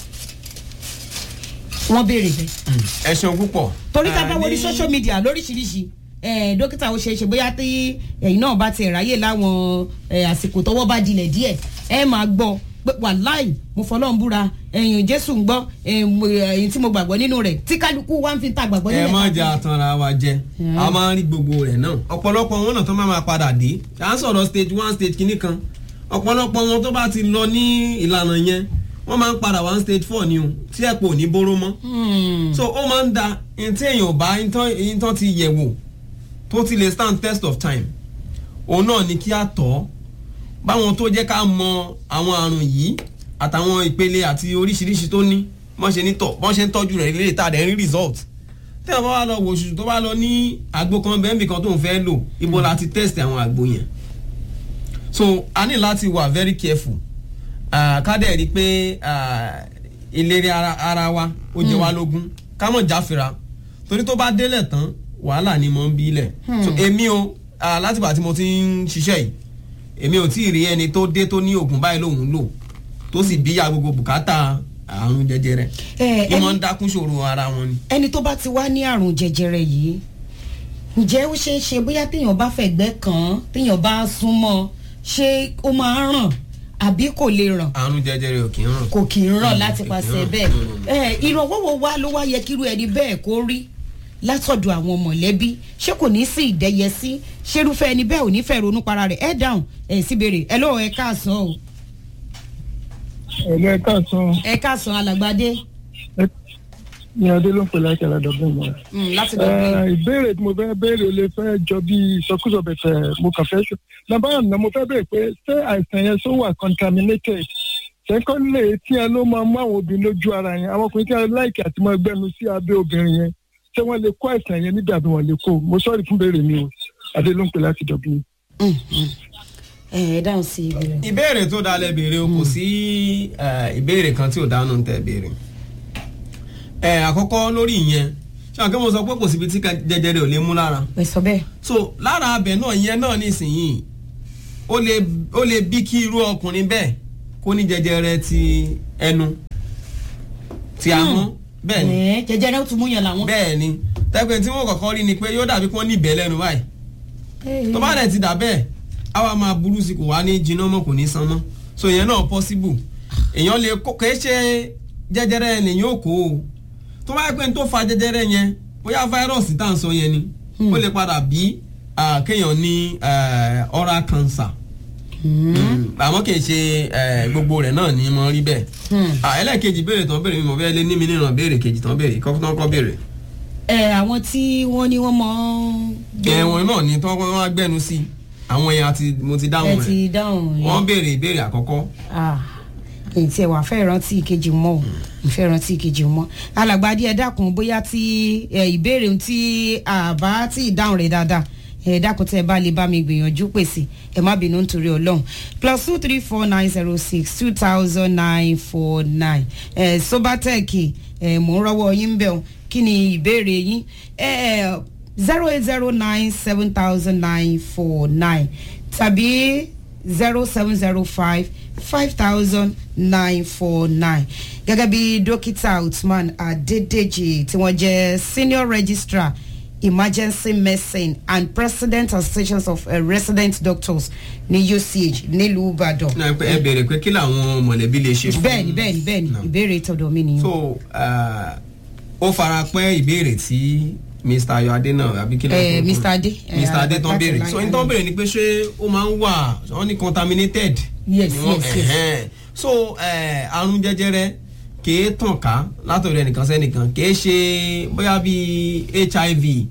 Speaker 1: wọ́n béèrè bẹ́ẹ̀
Speaker 2: ẹ ṣeun púpọ̀.
Speaker 1: torí tá a bá
Speaker 2: Ah,
Speaker 1: wọlé
Speaker 2: ní-
Speaker 1: social media lóríṣiríṣi eh, dókítà ó ṣeé ṣe bóyá tí ẹ̀yin náà bá ti ráyè láwọn eh, àsìkò tọwọ́ bá dilẹ̀ díẹ̀ ẹ máa gbọ́ pé wàláì mo fọlọ́run búra ẹ̀yìn jésù ń gbọ́ ẹ̀yìn tí mo gbàgbọ́ nínú rẹ̀ tí kálukú wá ń fi ta gbàgbọ́
Speaker 2: ẹ
Speaker 1: nílẹ̀
Speaker 2: má
Speaker 1: káàkiri.
Speaker 2: jà tanra wa jẹ
Speaker 1: Mm.
Speaker 2: a máa ń rí gbogbo rẹ̀ náà ọ̀pọ̀lọpọ̀ wọn náà tó máa ma padà dé à ń sọ̀rọ̀ stage one stage kìíní kan ọ̀pọ̀lọpọ̀ wọn tó bá ti lọ ní ìlànà yẹn wọ́n máa ń padà wá stage four ni o tí ẹ̀pọ̀ ò ní bóró mọ́
Speaker 1: Hmm.
Speaker 2: so ó máa ń da ẹni tí èèyàn ò bá ẹni tán ti yẹ̀ wò tó ti lè stand test of time òun náà ni kí á tọ́ ọ́ báwọn tó jẹ́ ká mọ àwọn àrùn yìí àtàwọn ìpele àti oríṣiríṣi tó ní bọ́n ṣe ní tọ̀ bọ́n ṣe ń tọ́jú rẹ̀ lè ta dẹ̀ ń rí result tí wọ́n bá wà lọ wò ṣùṣù tó bá lọ ní àgbo kan bẹ́ẹ̀mì kan tó ń fẹ́ lò ibo la ti test àwọn àgbo yẹn so a ní láti wà very careful Ah, ká dẹ̀ rí i pé ah, ìlérí ara, ara wa ó jẹ wá lógún ká mọ̀ jáfira torí tó bá délẹ̀ tán wàhálà ni mo ń bí lẹ̀ so èmi o ah, látìgbà tí mo ti ń ṣiṣẹ́ yìí èmi ò tí ì rí ẹni tó dé tó ní oògùn báyìí lòun lò tó sì bíyà gbogbo bùkátà àrùn jẹjẹrẹ
Speaker 1: Eh,
Speaker 2: ni
Speaker 1: ẹni-
Speaker 2: wọ́n ń dákún ṣòro ara wọn ni.
Speaker 1: ẹni tó bá ti wá ní àrùn jẹjẹrẹ yìí ǹjẹ́ ó ṣeé ṣe bóyá téèyàn bá fẹ̀gbẹ́ kàn án téèyàn bá súnmọ́ ṣé ó máa ń ràn àbí kò lè ràn
Speaker 2: àrùn jẹjẹrẹ ò kì í ràn.
Speaker 1: kò kì í ràn
Speaker 2: Mm,
Speaker 1: láti
Speaker 2: kò kì í
Speaker 1: pàṣẹ
Speaker 2: ràn.
Speaker 1: bẹ́ẹ̀
Speaker 2: Mm, mm.
Speaker 1: ẹ ìrànwọ́ wo wá ló wá yẹ kíru ẹni bẹ́ẹ̀ kó rí látọ̀dọ̀ àwọn mọ̀lẹ́bí ṣé kò ní sí ìdẹ́yẹsí ṣerúfẹ́ ẹni bẹ́ẹ̀ ò ní fẹ́ ronú para rẹ̀ ẹ dáhùn ẹ sì béèrè ẹ lóò ẹ káàsán o
Speaker 4: ẹ̀lú ẹ̀ka san
Speaker 1: ẹ káàsán alàgbàdé
Speaker 4: ní adé ló ń pè láti aládọ́gbọ̀n mọ́.
Speaker 1: Mm, láti dọ̀gbìn.
Speaker 4: ìbéèrè tí mo fẹ́ béèrè lè fẹ́ jọ bí ìsọkúsọ bẹ̀tẹ̀ mo kàn fẹ́ ṣe. nàbà àná mo fẹ́ béèrè pé ṣé àìsàn yẹn tó wà contaminated secondly tí ẹ ló máa mú àwọn obìnrin lójú ara yẹn àwọn ọkùnrin tí ẹ láìkì àti máa gbẹnu sí abẹ́ obìnrin yẹn ṣé wọ́n lè kó àìsàn yẹn níbi àbí wọ́n lè kó mo sọ́ọ̀rì fún béèrè mi o adé ló ń pè láti dọ̀gbìn.
Speaker 1: Mm, mm. ẹ ẹ dáhùn sí ìbéèrè.
Speaker 2: ìbéèrè tó dalẹ̀ béèrè o kò sí eh, ìbéèrè kan tí ò dánú tẹ̀ béèrè. ẹ àkọ́kọ́ lórí ìyẹn ṣé àwọn akẹ́wọ̀n sọ pé kò síbi tí ká- jẹjẹrẹ ò lè mú lára.
Speaker 1: ẹ sọ bẹ́ẹ̀.
Speaker 2: so lára abẹ náà ìyẹn náà nísìnyìí ó lè ó lè bí kí irú ọkùnrin bẹ́ẹ̀ kó ní jẹjẹrẹ ti ẹnu ti ahọ́n bẹ́ẹ̀ ni
Speaker 1: ẹ jẹjẹrẹ ó tún mú yàn làwọn.
Speaker 2: bẹ́ẹ̀ ni tẹ́pẹ́ tí wọ́n kọ́kọ́ rí ni pé yóò dàbí kí wọ́n ní ìbẹ́ lẹ́nu báyìí tó bá dẹ̀ ti dà bẹ́ẹ̀ á wá máa burú sí kò wá ní jiná mọ́ kò ní san mọ́ so ìyẹn náà possible èèyàn lè kó kèé ṣe jẹjẹrẹ nìyẹn ò kó o tó bá yẹ pé n tó fa jẹjẹrẹ yẹn bóyá fáírọ̀sì tá à ń sọ yẹn ni ó lè padà bí ah, kéèyàn ní eh, oral cancer Mm, àmọ́ kì í ṣe eh, gbogbo rẹ̀ náà ni mo rí bẹ́ẹ̀ Ah, ẹlẹ́ẹ̀kejì béèrè tán béèrè mi mo fẹ́ lé ní mi nínú béèrè kejì tán béèrè kọ́kọ́ tán kọ́ béèrè
Speaker 1: ẹ àwọn tí wọ́n ní wọ́n mọ̀ ọ́n.
Speaker 2: ẹ̀wọ̀n náà ni tán wọ́n á gbẹ́nu sí àwọn yẹn àti mo ti
Speaker 1: ẹ
Speaker 2: dáhùn rẹ̀
Speaker 1: ti dáhùn yẹn.
Speaker 2: wọ́n béèrè ìbéèrè àkọ́kọ́
Speaker 1: Ah, èyí tí ẹ wà fẹ́ rántí ìkejì mọ́ o ìfẹ́ rántí ìkejì mọ́ alàgbàdì ẹ dákun bóyá tí ẹ, ìbéèrè tí àbá tí ìdáhùn rẹ̀ dáadáa ẹ dákun tẹ bá lè bá mi gbìyànjú pèsè ẹ má bínú nítorí Ọlọ́run plus two three four nine zero six two thousand nine four nine ẹ sobatec ẹ mò ń rọ́wọ́ yín bẹ̀ ọ́ kí ni ìbéèrè yín ẹ zero eight zero nine seven thousand nine four nine tàbí zero seven zero five five thousand nine four nine gẹ́gẹ́ bí dókítà Uthman Adedeji tí wọ́n jẹ́ senior registrar emergency medicine and president associations of uh, resident doctors ní UCH nílùú Ìbàdàn.
Speaker 2: náà ẹ bèrè pé kí làwọn mọ̀lẹ́bí lè ṣe fún
Speaker 1: bẹ́ẹ̀ni bẹ́ẹ̀ni bẹ́ẹ̀ni
Speaker 2: No.
Speaker 1: ìbéèrè tọ̀dọ̀ mi nìyẹn.
Speaker 2: so ah, ó fara pẹ́ ìbéèrè tí mr ayọ̀adé náà àbí kí ló
Speaker 1: Eh,
Speaker 2: ń kó-
Speaker 1: Mr. Adé, eh,
Speaker 2: mr adé tán
Speaker 1: láti
Speaker 2: béèrè
Speaker 1: láyé
Speaker 2: so ní tán
Speaker 1: àná.
Speaker 2: béèrè ni pé ṣé ó máa ń wà wọ́n ní contaminated.
Speaker 1: Yes,
Speaker 2: ni wọ́n-
Speaker 1: yes, yes.
Speaker 2: ẹ̀hẹ́n. so eh, àrùn jẹjẹrẹ kìí tàn ká látọ̀dọ̀ ẹnìkan sẹ́nìkan kìí ṣe bóyá bíi hiv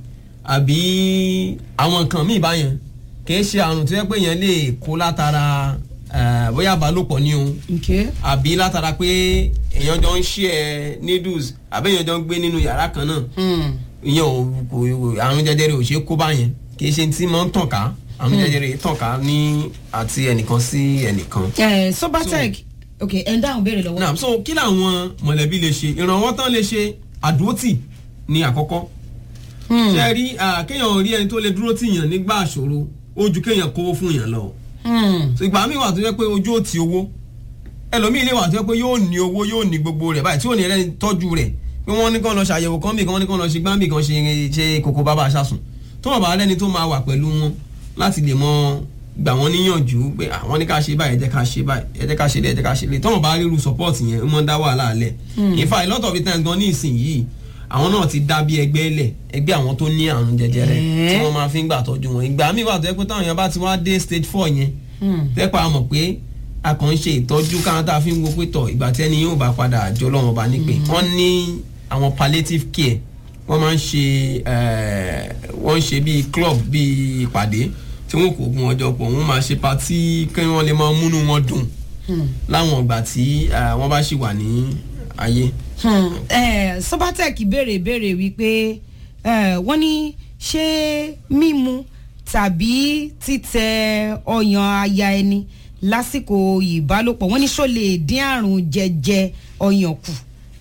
Speaker 2: àbí àwọn nǹkan míì báyẹn kìí ṣe àrùn tó yẹ pé yẹn lè kó látara eh, bóyá ìbálòpọ̀ ni o
Speaker 1: okay.
Speaker 2: àbí látara pé èèyàn jọ ń ṣe ẹ needles àbí èèyàn jọ ń gbé nínú yàrá kan náà
Speaker 1: Hmm.
Speaker 2: ìyẹn ò kò àrùn jẹjẹrẹ ò ṣe é kó báyẹn kì í ṣe tí máa ń tàn ká àrùn jẹjẹrẹ yìí tàn ká ní àti ẹnìkan sí ẹnìkan.
Speaker 1: Eh, Sobatech ok ẹ̀ ń dáhùn béèrè lọ́wọ́.
Speaker 2: náà so kí làwọn mọ̀lẹ́bí lè ṣe ìrànwọ́ tán lè ṣe àdúrótì ní àkọ́kọ́
Speaker 1: Hmm.
Speaker 2: ṣe rí ah, kéèyàn rí ẹni tó lè dúró tì yàn nígbà àṣòro ó ju kéèyàn kówó fún yàn lọ
Speaker 1: Hmm.
Speaker 2: so ìgbà míì wà tó yẹ pé ojú ò ti owó ẹlòmíì lè wà tó yẹ pé yóò ní owó yóò ní gbogbo rẹ̀ báyìí tí ò ní ẹlẹ́ni tọ́jú rẹ̀ pé wọ́n ní kàn lọ ṣàyẹ̀wò kan bì kan wọ́n ní kàn lọ ṣe gbáǹbì kan ṣe ṣe kókó bàbá aṣáṣùn tó wọ́n bá lẹ́ni tó máa wà pẹ̀lú wọn láti lè mọ gbà wọ́n níyànjú pé àwọn ní ká ṣe báyìí ẹ jẹ́ ká ṣe báyìí ẹ jẹ́ ká ṣe lé ẹ jẹ́ ká ṣe lé tọ́wọ́n bá ríru support yẹn ó máa ń dá wàhálà lẹ̀ in fact a lot of the times gan ní ìsìn yìí àwọn náà ti dá bí ẹgbẹ́ lẹ̀ ẹgbẹ́ àwọn tó ní àrùn jẹjẹrẹ tí
Speaker 1: Eh.
Speaker 2: wọ́n máa fi ń gbà tọ́jú wọn ìgbà míì wà tó yẹ pé táwọn èèyàn bá ti wá dé stage four yẹn
Speaker 1: Hmm.
Speaker 2: tẹ́pà a mọ̀ pé a kàn ń ṣe ìtọ́jú káwọn tá a fi ń wo pé tọ̀ ìgbà tí ẹni yóò bá padà àjọ lọ́wọ́n bá ní pé wọ́n ní àwọn palliative care wọ́n máa ń ṣe eh, wọ́n ń ṣe bíi club bíi ìpàdé tí wọ́n kò gun ọjọ́ pọ̀ wọ́n máa ṣe patí kí wọ́n lè máa múnú wọn dùn
Speaker 1: Hmm.
Speaker 2: láwọn ìgbà tí eh, wọ́n bá ṣì wà ní ayé.
Speaker 1: Hmm. Eh, Sobatech béèrè béèrè wípé eh, wọ́n ní ṣé mímu tàbí títẹ ọyàn aya ẹni lásìkò ìbálòpọ̀ wọ́n ní ṣó lè dín àrùn jẹjẹ ọyàn kù.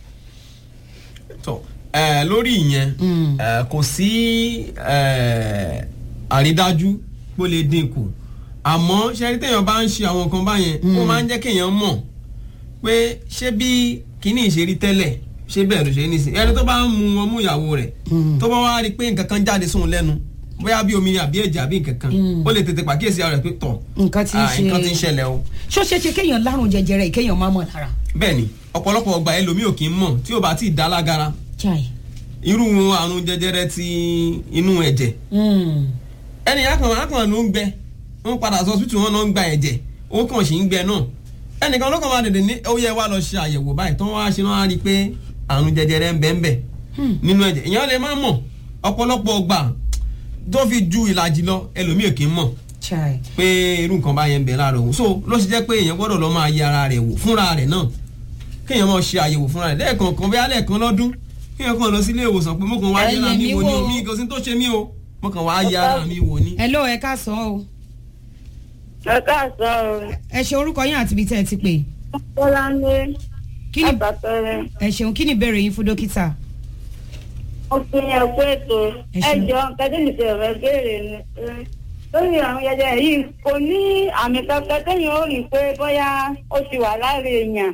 Speaker 2: tọ ẹ lórí ìyẹn
Speaker 1: Mm.
Speaker 2: ẹ kò sí ẹ àrídájú pé ó lè dínkù àmọ́ ṣẹ́rí téèyàn bá ń ṣe àwọn nǹkan báyẹn ó máa ń jẹ́ kéèyàn mọ̀ pé ṣé bí kíní ìṣerí tẹ́lẹ̀ ṣé bẹ́ẹ̀ ló ṣe ní sìn ẹni tó bá ń mu ọmú ìyàwó rẹ̀ tó bá wá rí i pé nǹkan kan jáde sóun lẹ́nu bóyá bí omi ni àbí ẹ̀jẹ̀ àbí nǹkan kan
Speaker 1: Mm.
Speaker 2: ó lè tètè pàkíyèsí ara rẹ̀ pé tọ̀
Speaker 1: nǹkan tí ń
Speaker 2: ah,
Speaker 1: ṣe
Speaker 2: nǹkan tí ń ṣẹlẹ̀ o
Speaker 1: ṣó ṣeé ṣe kéèyàn lárùn jẹjẹrẹ yìí kéèyàn má mọ̀ lára.
Speaker 2: bẹ́ẹ̀ ni ọ̀pọ̀lọpọ̀ ọgbà ẹlòmíì ò kì í mọ̀ tí ò bá tí ì dá lágara
Speaker 1: chai.
Speaker 2: irú àrùn jẹjẹrẹ ti inú ẹ̀jẹ̀
Speaker 1: Hmm.
Speaker 2: ẹni akàn akàn ló ń gbẹ wọn padà sọ hospital wọn náà ń gba ẹ̀jẹ̀ ó kàn sí ń gbẹ náà ẹnìkan ló kàn máa dèdè ní ó yẹ wá lọ ṣe àyẹ̀wò báyìí tó wá ṣe náà á rí i pé àrùn jẹjẹrẹ ń bẹ ń bẹ nínú ẹ̀jẹ̀ ìyẹn lè má mọ̀ ọ̀pọ̀lọpọ̀ ọgbà tó fi ju ìlàjì lọ ẹlòmíì kì í mọ̀
Speaker 1: chai.
Speaker 2: pé irú nǹkan báyẹn ń bẹ lára òun so ló ṣe jẹ́ pé èèyàn gbọ́dọ̀ lọ máa yẹ ara rẹ̀ wò fúnra rẹ̀ náà kéèyàn máa ṣe àyẹ̀wò fúnra rẹ̀ lẹ́ẹ̀kọ̀ọ̀kan bí alẹ́ kan lọ́dún kéèyàn kàn lọ sí ilé ìwòsàn pé mo kàn wá
Speaker 1: Ẹ
Speaker 2: yẹra
Speaker 1: yẹ̀
Speaker 2: mi
Speaker 1: mí
Speaker 2: wò ní
Speaker 1: wò.
Speaker 2: omi kò sí tó ṣe mí o mo kàn wá yẹ ara mi wò ní.
Speaker 1: hello ẹ káàsán o
Speaker 5: ẹ káàsán o
Speaker 1: ẹ ṣe orúkọ yín àti ibi tẹ́ ẹ ti pè
Speaker 5: bọ́láńlé
Speaker 1: kí ni
Speaker 5: àbàtọ́rẹ́
Speaker 1: ẹ ṣeun kí ni ìbéèrè yín fún dókítà.
Speaker 5: mo fi yẹn kó ètò
Speaker 1: Ẹ
Speaker 5: ẹ
Speaker 1: ṣeun.
Speaker 5: jọ kẹ́tẹ́nì tẹ̀ rẹ béèrè ni eh, lórí àwọn jẹjẹrẹ yìí kò ní àmì kankan téèyàn ó rí i pé bóyá ó ti wà lára èèyàn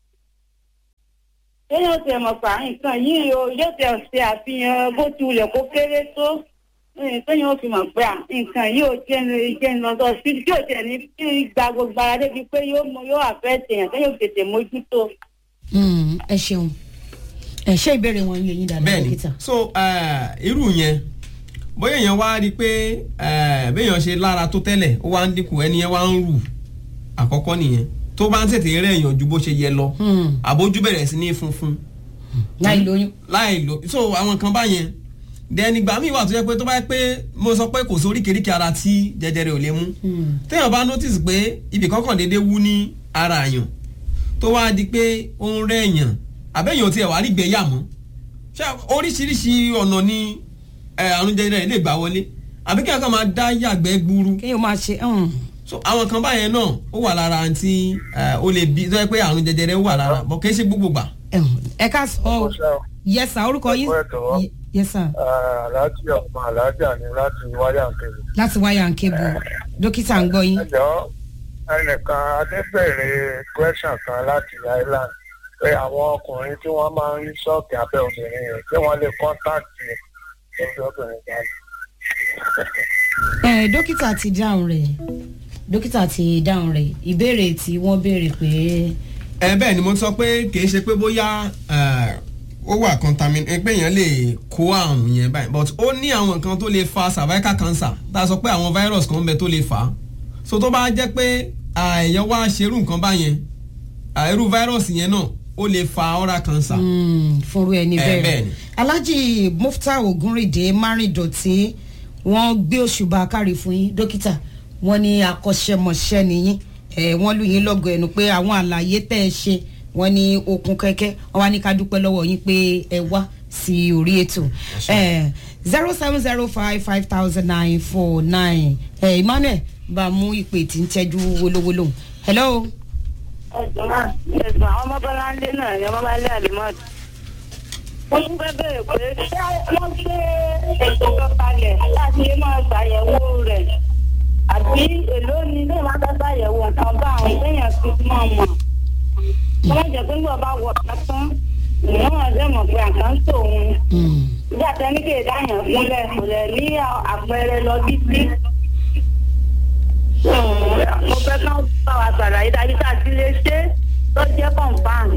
Speaker 5: téèyàn ó ti mọ̀ pa nǹkan yìí o yóò ti ṣe àfihàn bó ti wulẹ̀ kó kéré tó eh, téèyàn ó fi mọ̀ pé à, nǹkan yìí ò jẹ́ ń- jẹ́ ń lọ sọ sí tí ò tẹ̀ ní kí gba gbogbo ara débi pé yóò mọ yóò àfẹ́ tèèyàn téèyàn ò tètè mójútó.
Speaker 1: Hmm, ẹ ṣeun ẹ ṣe ìbéèrè wọn yẹ yín dáadáa
Speaker 2: bẹ́ẹ̀ni
Speaker 1: dókítà.
Speaker 2: so eh, irú yẹn bóyá èèyàn wá rí i pé eh, béèyàn ṣe lára tó tẹ́lẹ̀ ó wá ń dínkù ẹni yẹn wá ń rù àkọ́kọ́ nìyẹn tó bá ń tètè rẹ̀ èèyàn ju bó ṣe yẹ lọ
Speaker 1: Hmm,
Speaker 2: àbójú bẹ̀rẹ̀ sí ní funfun
Speaker 1: láì lóyún.
Speaker 2: láì lò so àwọn kan báyẹn dẹni gbà míì wà tó yẹ pé tó bá yẹ pé mo sọ pé kò sí oríkèéríkèé ara tí jẹjẹrẹ ò lè mú
Speaker 1: Hmm.
Speaker 2: téèyàn bá notice pé ibì kankan déédéé wú ní ara àyàn tó wá di pé ó ń rẹ̀ èèyàn àbẹ́yàn ò tiẹ̀ wá rí gbẹ̀yà mọ́ ṣé oríṣiríṣi ọ̀nà ni eh, àrùn jẹjẹrẹ lè gbà wọlé àbí kí ẹ̀kan máa dá yàgbẹ́ gburu
Speaker 1: kéèyàn máa ṣe hmm,
Speaker 2: so àwọn kan báyẹn náà ó wà lára àǹtí ó lè bí tó yẹ pé àrùn jẹjẹrẹ wà lára bọ̀ kì í ṣe gbogbo gbà.
Speaker 1: ẹ̀hún, ẹ káàsán o
Speaker 6: Ọ̀sán.
Speaker 1: yẹsà orúkọ yín
Speaker 6: Ẹ̀kọ́ ẹ̀kọ́.
Speaker 1: yes sir
Speaker 4: aláàjì ọmọ aláàjà ni láti wáyà kiri.
Speaker 1: láti wáyà ń kébù dókítà ń gbọ́ yín.
Speaker 4: ẹjọ́ ẹnìkan adébẹ̀rẹ̀ question kan láti island pé àwọn ọkùnrin tí wọ́n máa ń rí ṣọ́ọ̀kì abẹ́ obìnrin rẹ̀ tí wọ́n lè kọ́ńtàkì lórí obìnrin jáde.
Speaker 1: ẹ dókítà ti dáhùn rẹ̀ dókítà ti dáhùn rẹ̀ ìbéèrè tí wọ́n béèrè pé
Speaker 2: ẹ bẹ́ẹ̀ ni mo sọ pé kì í ṣe pé bóyá eh, ó wà contaminated pé èèyàn lè kó àrùn yẹn báyìí but ó ní àwọn nǹkan tó lè fa cervical cancer tá a sọ pé àwọn virus kan ń bẹ tó lè fà á so tó bá jẹ́ pé ah, èèyàn wá ṣerú nǹkan báyẹn ah, irú virus yẹn náà ó lè fa oral cancer.
Speaker 1: mm, fúnru ẹni
Speaker 2: Eh,
Speaker 1: bẹ́ẹ̀
Speaker 2: bẹ́ẹ̀ ni.
Speaker 1: alhaji mufta ogunride márìndọ̀tí wọ́n gbé òṣùbà kárí fún yín dókítà wọ́n ní akọ́ṣẹ́mọṣẹ́ nìyín ẹ̀ wọ́n lù yín lọ́gọ̀ ẹnu pé àwọn àlàyé tẹ́ ẹ ṣe wọ́n ní okun kẹ́kẹ́ wọ́n wá ní ká dúpẹ́ lọ́wọ́ yín pé ẹ wá sí orí ètò zero seven zero five five thousand nine four nine emmanuel bá a mú ìpè tí ń tẹ́jú wolówólò hello.
Speaker 5: ẹ̀sùn náà ẹ̀sùn àwọn ọmọbọ́láńdé náà ni ọmọbọ́láńdé àlùmọ́ọ̀tì. wọ́n tún fẹ́ bẹ̀rẹ̀ pé ṣé wọ́n gbé ètò kan kalẹ̀ láti lè máa ṣàyẹ̀wò rẹ̀ àbí èló ni ilé máa fẹ́ ṣàyẹ̀wò nǹkan bá àwọn èèyàn fi mọ̀ mọ̀. wọ́n jẹ́ pé nígbà bá wọ̀ tán ìyẹn wọn ṣe mọ̀ pé àkáǹtì òun
Speaker 1: Mm.
Speaker 5: ìjà tẹ́ni kì í dáyàn fúnlẹ̀ kò lẹ̀ ní àpẹẹrẹ lọ títí. mo fẹ́ kán bá wa ṣàlàyé dájú tá a ti lè ṣe tó jẹ́ kọ̀ǹpáàn.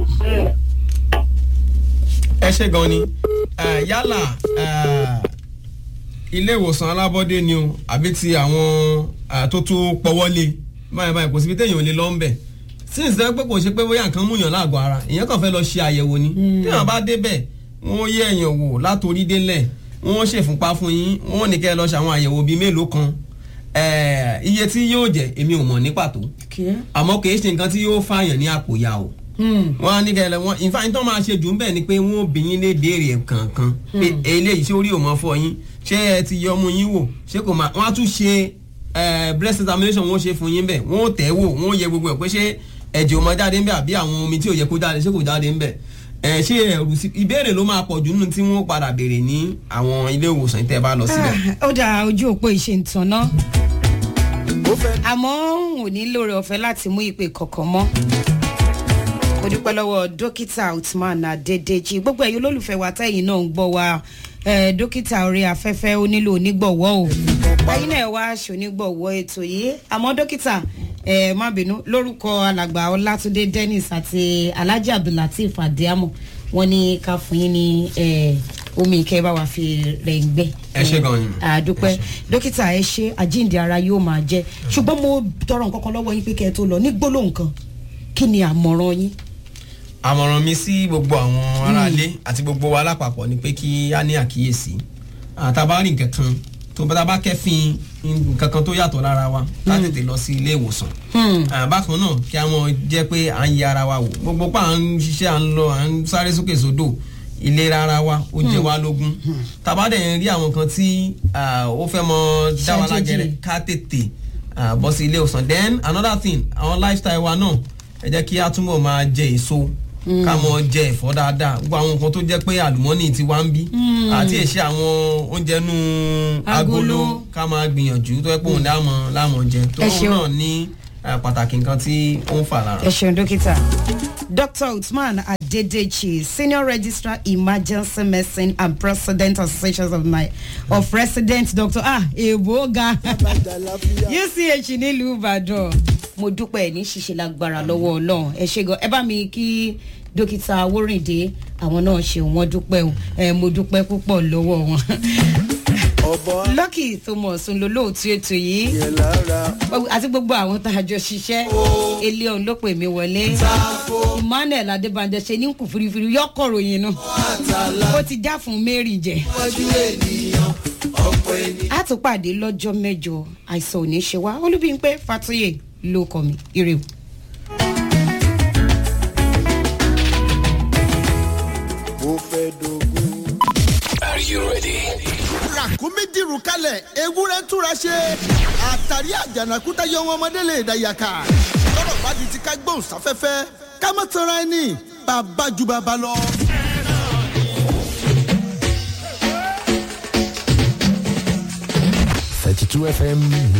Speaker 2: ẹ ṣe gan ni Eh, yálà eh, ilé ìwòsàn alábọ́dé ni o àbí ti àwọn eh, tó tún pọwọ́lé báyìí báyìí kò síbi téèyàn ò lè lọ ń bẹ̀ since ẹ pé kò ṣe pé bóyá nǹkan múyàn láàgọ́ ara èèyàn kàn fẹ́ lọ ṣe àyẹ̀wò ni téèyàn bá débẹ̀ wọ́n yẹ èèyàn wò látòrí délẹ̀ wọ́n ṣèfúnpá fún yín wọ́n ní kẹ́ ẹ lọ ṣe àwọn àyẹ̀wò bíi mélòó kan Eh, iye tí yóò jẹ́ èmi ò mọ̀ ní pàtó
Speaker 1: Okay.
Speaker 2: àmọ́ kì í ṣe nǹkan tí yóò fààyàn ní àpò ya o
Speaker 1: Mm.
Speaker 2: wọ́n á ní kẹlẹ wọn ìfàyín tó máa ṣe jù ń bẹ̀ ni pé wọ́n ò bí yín lé béèrè kankan pé eléyìí ṣé orí ò mọ́ fọ yín ṣé ẹ ti yọ ọmú yín wò ṣé kò máa wọ́n á tún ṣe eh, breast examination wọ́n ṣe fún yín bẹ̀ wọ́n ò tẹ̀ wò wọ́n ò yẹ gbogbo ẹ̀ pé ṣé ẹ̀jẹ̀ ò máa jáde ń bẹ̀ àbí àwọn omi tí ò yẹ kó jáde ṣé kò jáde ń bẹ̀ ẹ̀ ṣé ẹ̀rù sí ìbéèrè ló máa pọ̀ jù nínú tí wọ́n padà béèrè ní àwọn ilé ìwòsàn tẹ́ ẹ bá lọ síbẹ̀.
Speaker 1: Ah, ó dá ojú òpó ìṣe ìtàn náà àmọ́ ò ní lóore ọ̀fẹ́ láti mú ìpè kọ̀ọ̀kan mọ́ mo dúpẹ́ lọ́wọ́ dókítà Uthman Adédèjì gbogbo ẹ̀yin olólùfẹ́ wa tẹ́yìn náà ń gbọ́ wa eh, dókítà orí afẹ́fẹ́ ó nílò onígbọ̀wọ́ o ẹ̀yin náà wá ṣonígbọ̀wọ́ ètò yìí àmọ́ dókítà ẹ má bínú lórúkọ alàgbà Ọlátúndé Dennis àti Alhaji Abdulateef Adiamo wọ́n ní ká fún yín ní eh, omi ìkẹ́ bá wa fi rẹ̀ ń gbẹ́
Speaker 2: Ẹ ṣé gan-an ni.
Speaker 1: àdúpẹ́ dókítà ẹ ṣe àjíǹde ara yóò máa jẹ ṣùgbọ́n mo tọrọ nǹkan kan lọ́wọ́ yín pé kẹ́ ẹ tó lọ ní gbólóhùn kan kí ni àmọ̀ràn yín.
Speaker 2: àmọ̀ràn mi sí gbogbo àwọn aráalé àti gbogbo wa lápapọ̀ ni pé kí á ní àkíyèsí àtàbá rí nǹkan kan tó bá bá kẹ́fìn nǹkan kan tó yàtọ̀ lára wa ká tètè lọ sí ilé ìwòsàn
Speaker 1: Hmm.
Speaker 2: Ah, bákan náà kí a mọ jẹ́ pé à ń yẹ ara wa wò gbogbo pa à ń ṣiṣẹ́ à ń lọ à ń sáré sókè sódò ìlera ara wa ó jẹ wá lógún tàbá dẹ̀ ń rí àwọn kan tí ah, ó fẹ́ mọ dá wa lájẹrẹ
Speaker 1: Ṣàjèjì.
Speaker 2: ká tètè ah, bọ́ sí ilé ìwòsàn then another thing àwọn lifestyle wa náà ẹ jẹ́ kí a túbọ̀ máa jẹ èso ká mọ jẹ ẹ̀fọ́ dáadáa gbogbo àwọn nǹkan tó jẹ́ pé àlùmọ́nì ti wá ń bí àti èsì àwọn oúnjẹ nú
Speaker 1: Agolo.
Speaker 2: agolo ká máa gbìyànjú tó yẹ pé òun dáàmọ̀ láàmọ̀ jẹ tó
Speaker 1: Ẹ
Speaker 2: òun
Speaker 1: ṣeun.
Speaker 2: náà ní eh, pàtàkì nǹkan tí ó ń fà lára.
Speaker 1: ẹ ṣeun dókítà. Dr. Uthman Adedechi, Senior Registrar Emergency Medicine and President Association of my of Resident Doctor Ah Eboga UCH nílùú Ìbàdàn. Mo dúpẹ́ ẹ̀ ní ṣíṣe lágbára lọ́wọ́ Ọlọ́run. Ẹ ṣe gan. Ẹ bá mi kí dókítà Awórìndé àwọn náà ṣe wọ́n dúpẹ́ o. Ẹ mo dúpẹ́ púpọ̀ lọ́wọ́ wọn. Lucky Thomas ń lo lóòtú ètò yìí àti gbogbo àwọn tá a jọ ṣiṣẹ́ ilé ọ̀hún ló pè mí wọlé Emmanuel Adébánjọ ṣe ní kù firifiri yọkọ̀ ròyìn náà ó ti já fún Mary jẹ. a tún pàdé lọ́jọ́ mẹ́jọ àìsàn ò ní ṣe wá Olúbímpé Fátóyè ló kọ mi ire o.
Speaker 6: ó fẹ́ dogun.
Speaker 7: ràkúnmí dìrù kalẹ̀ ewúrẹ́ túra ṣe àtàrí àjànàkúta yọ wọn ọmọdé lè dàyàkà lọ́rọ̀ bá di ti ká gbóhùn sáfẹ́fẹ́ ká má tanra ẹni bàbá ju bàbá lọ.
Speaker 8: 32 FM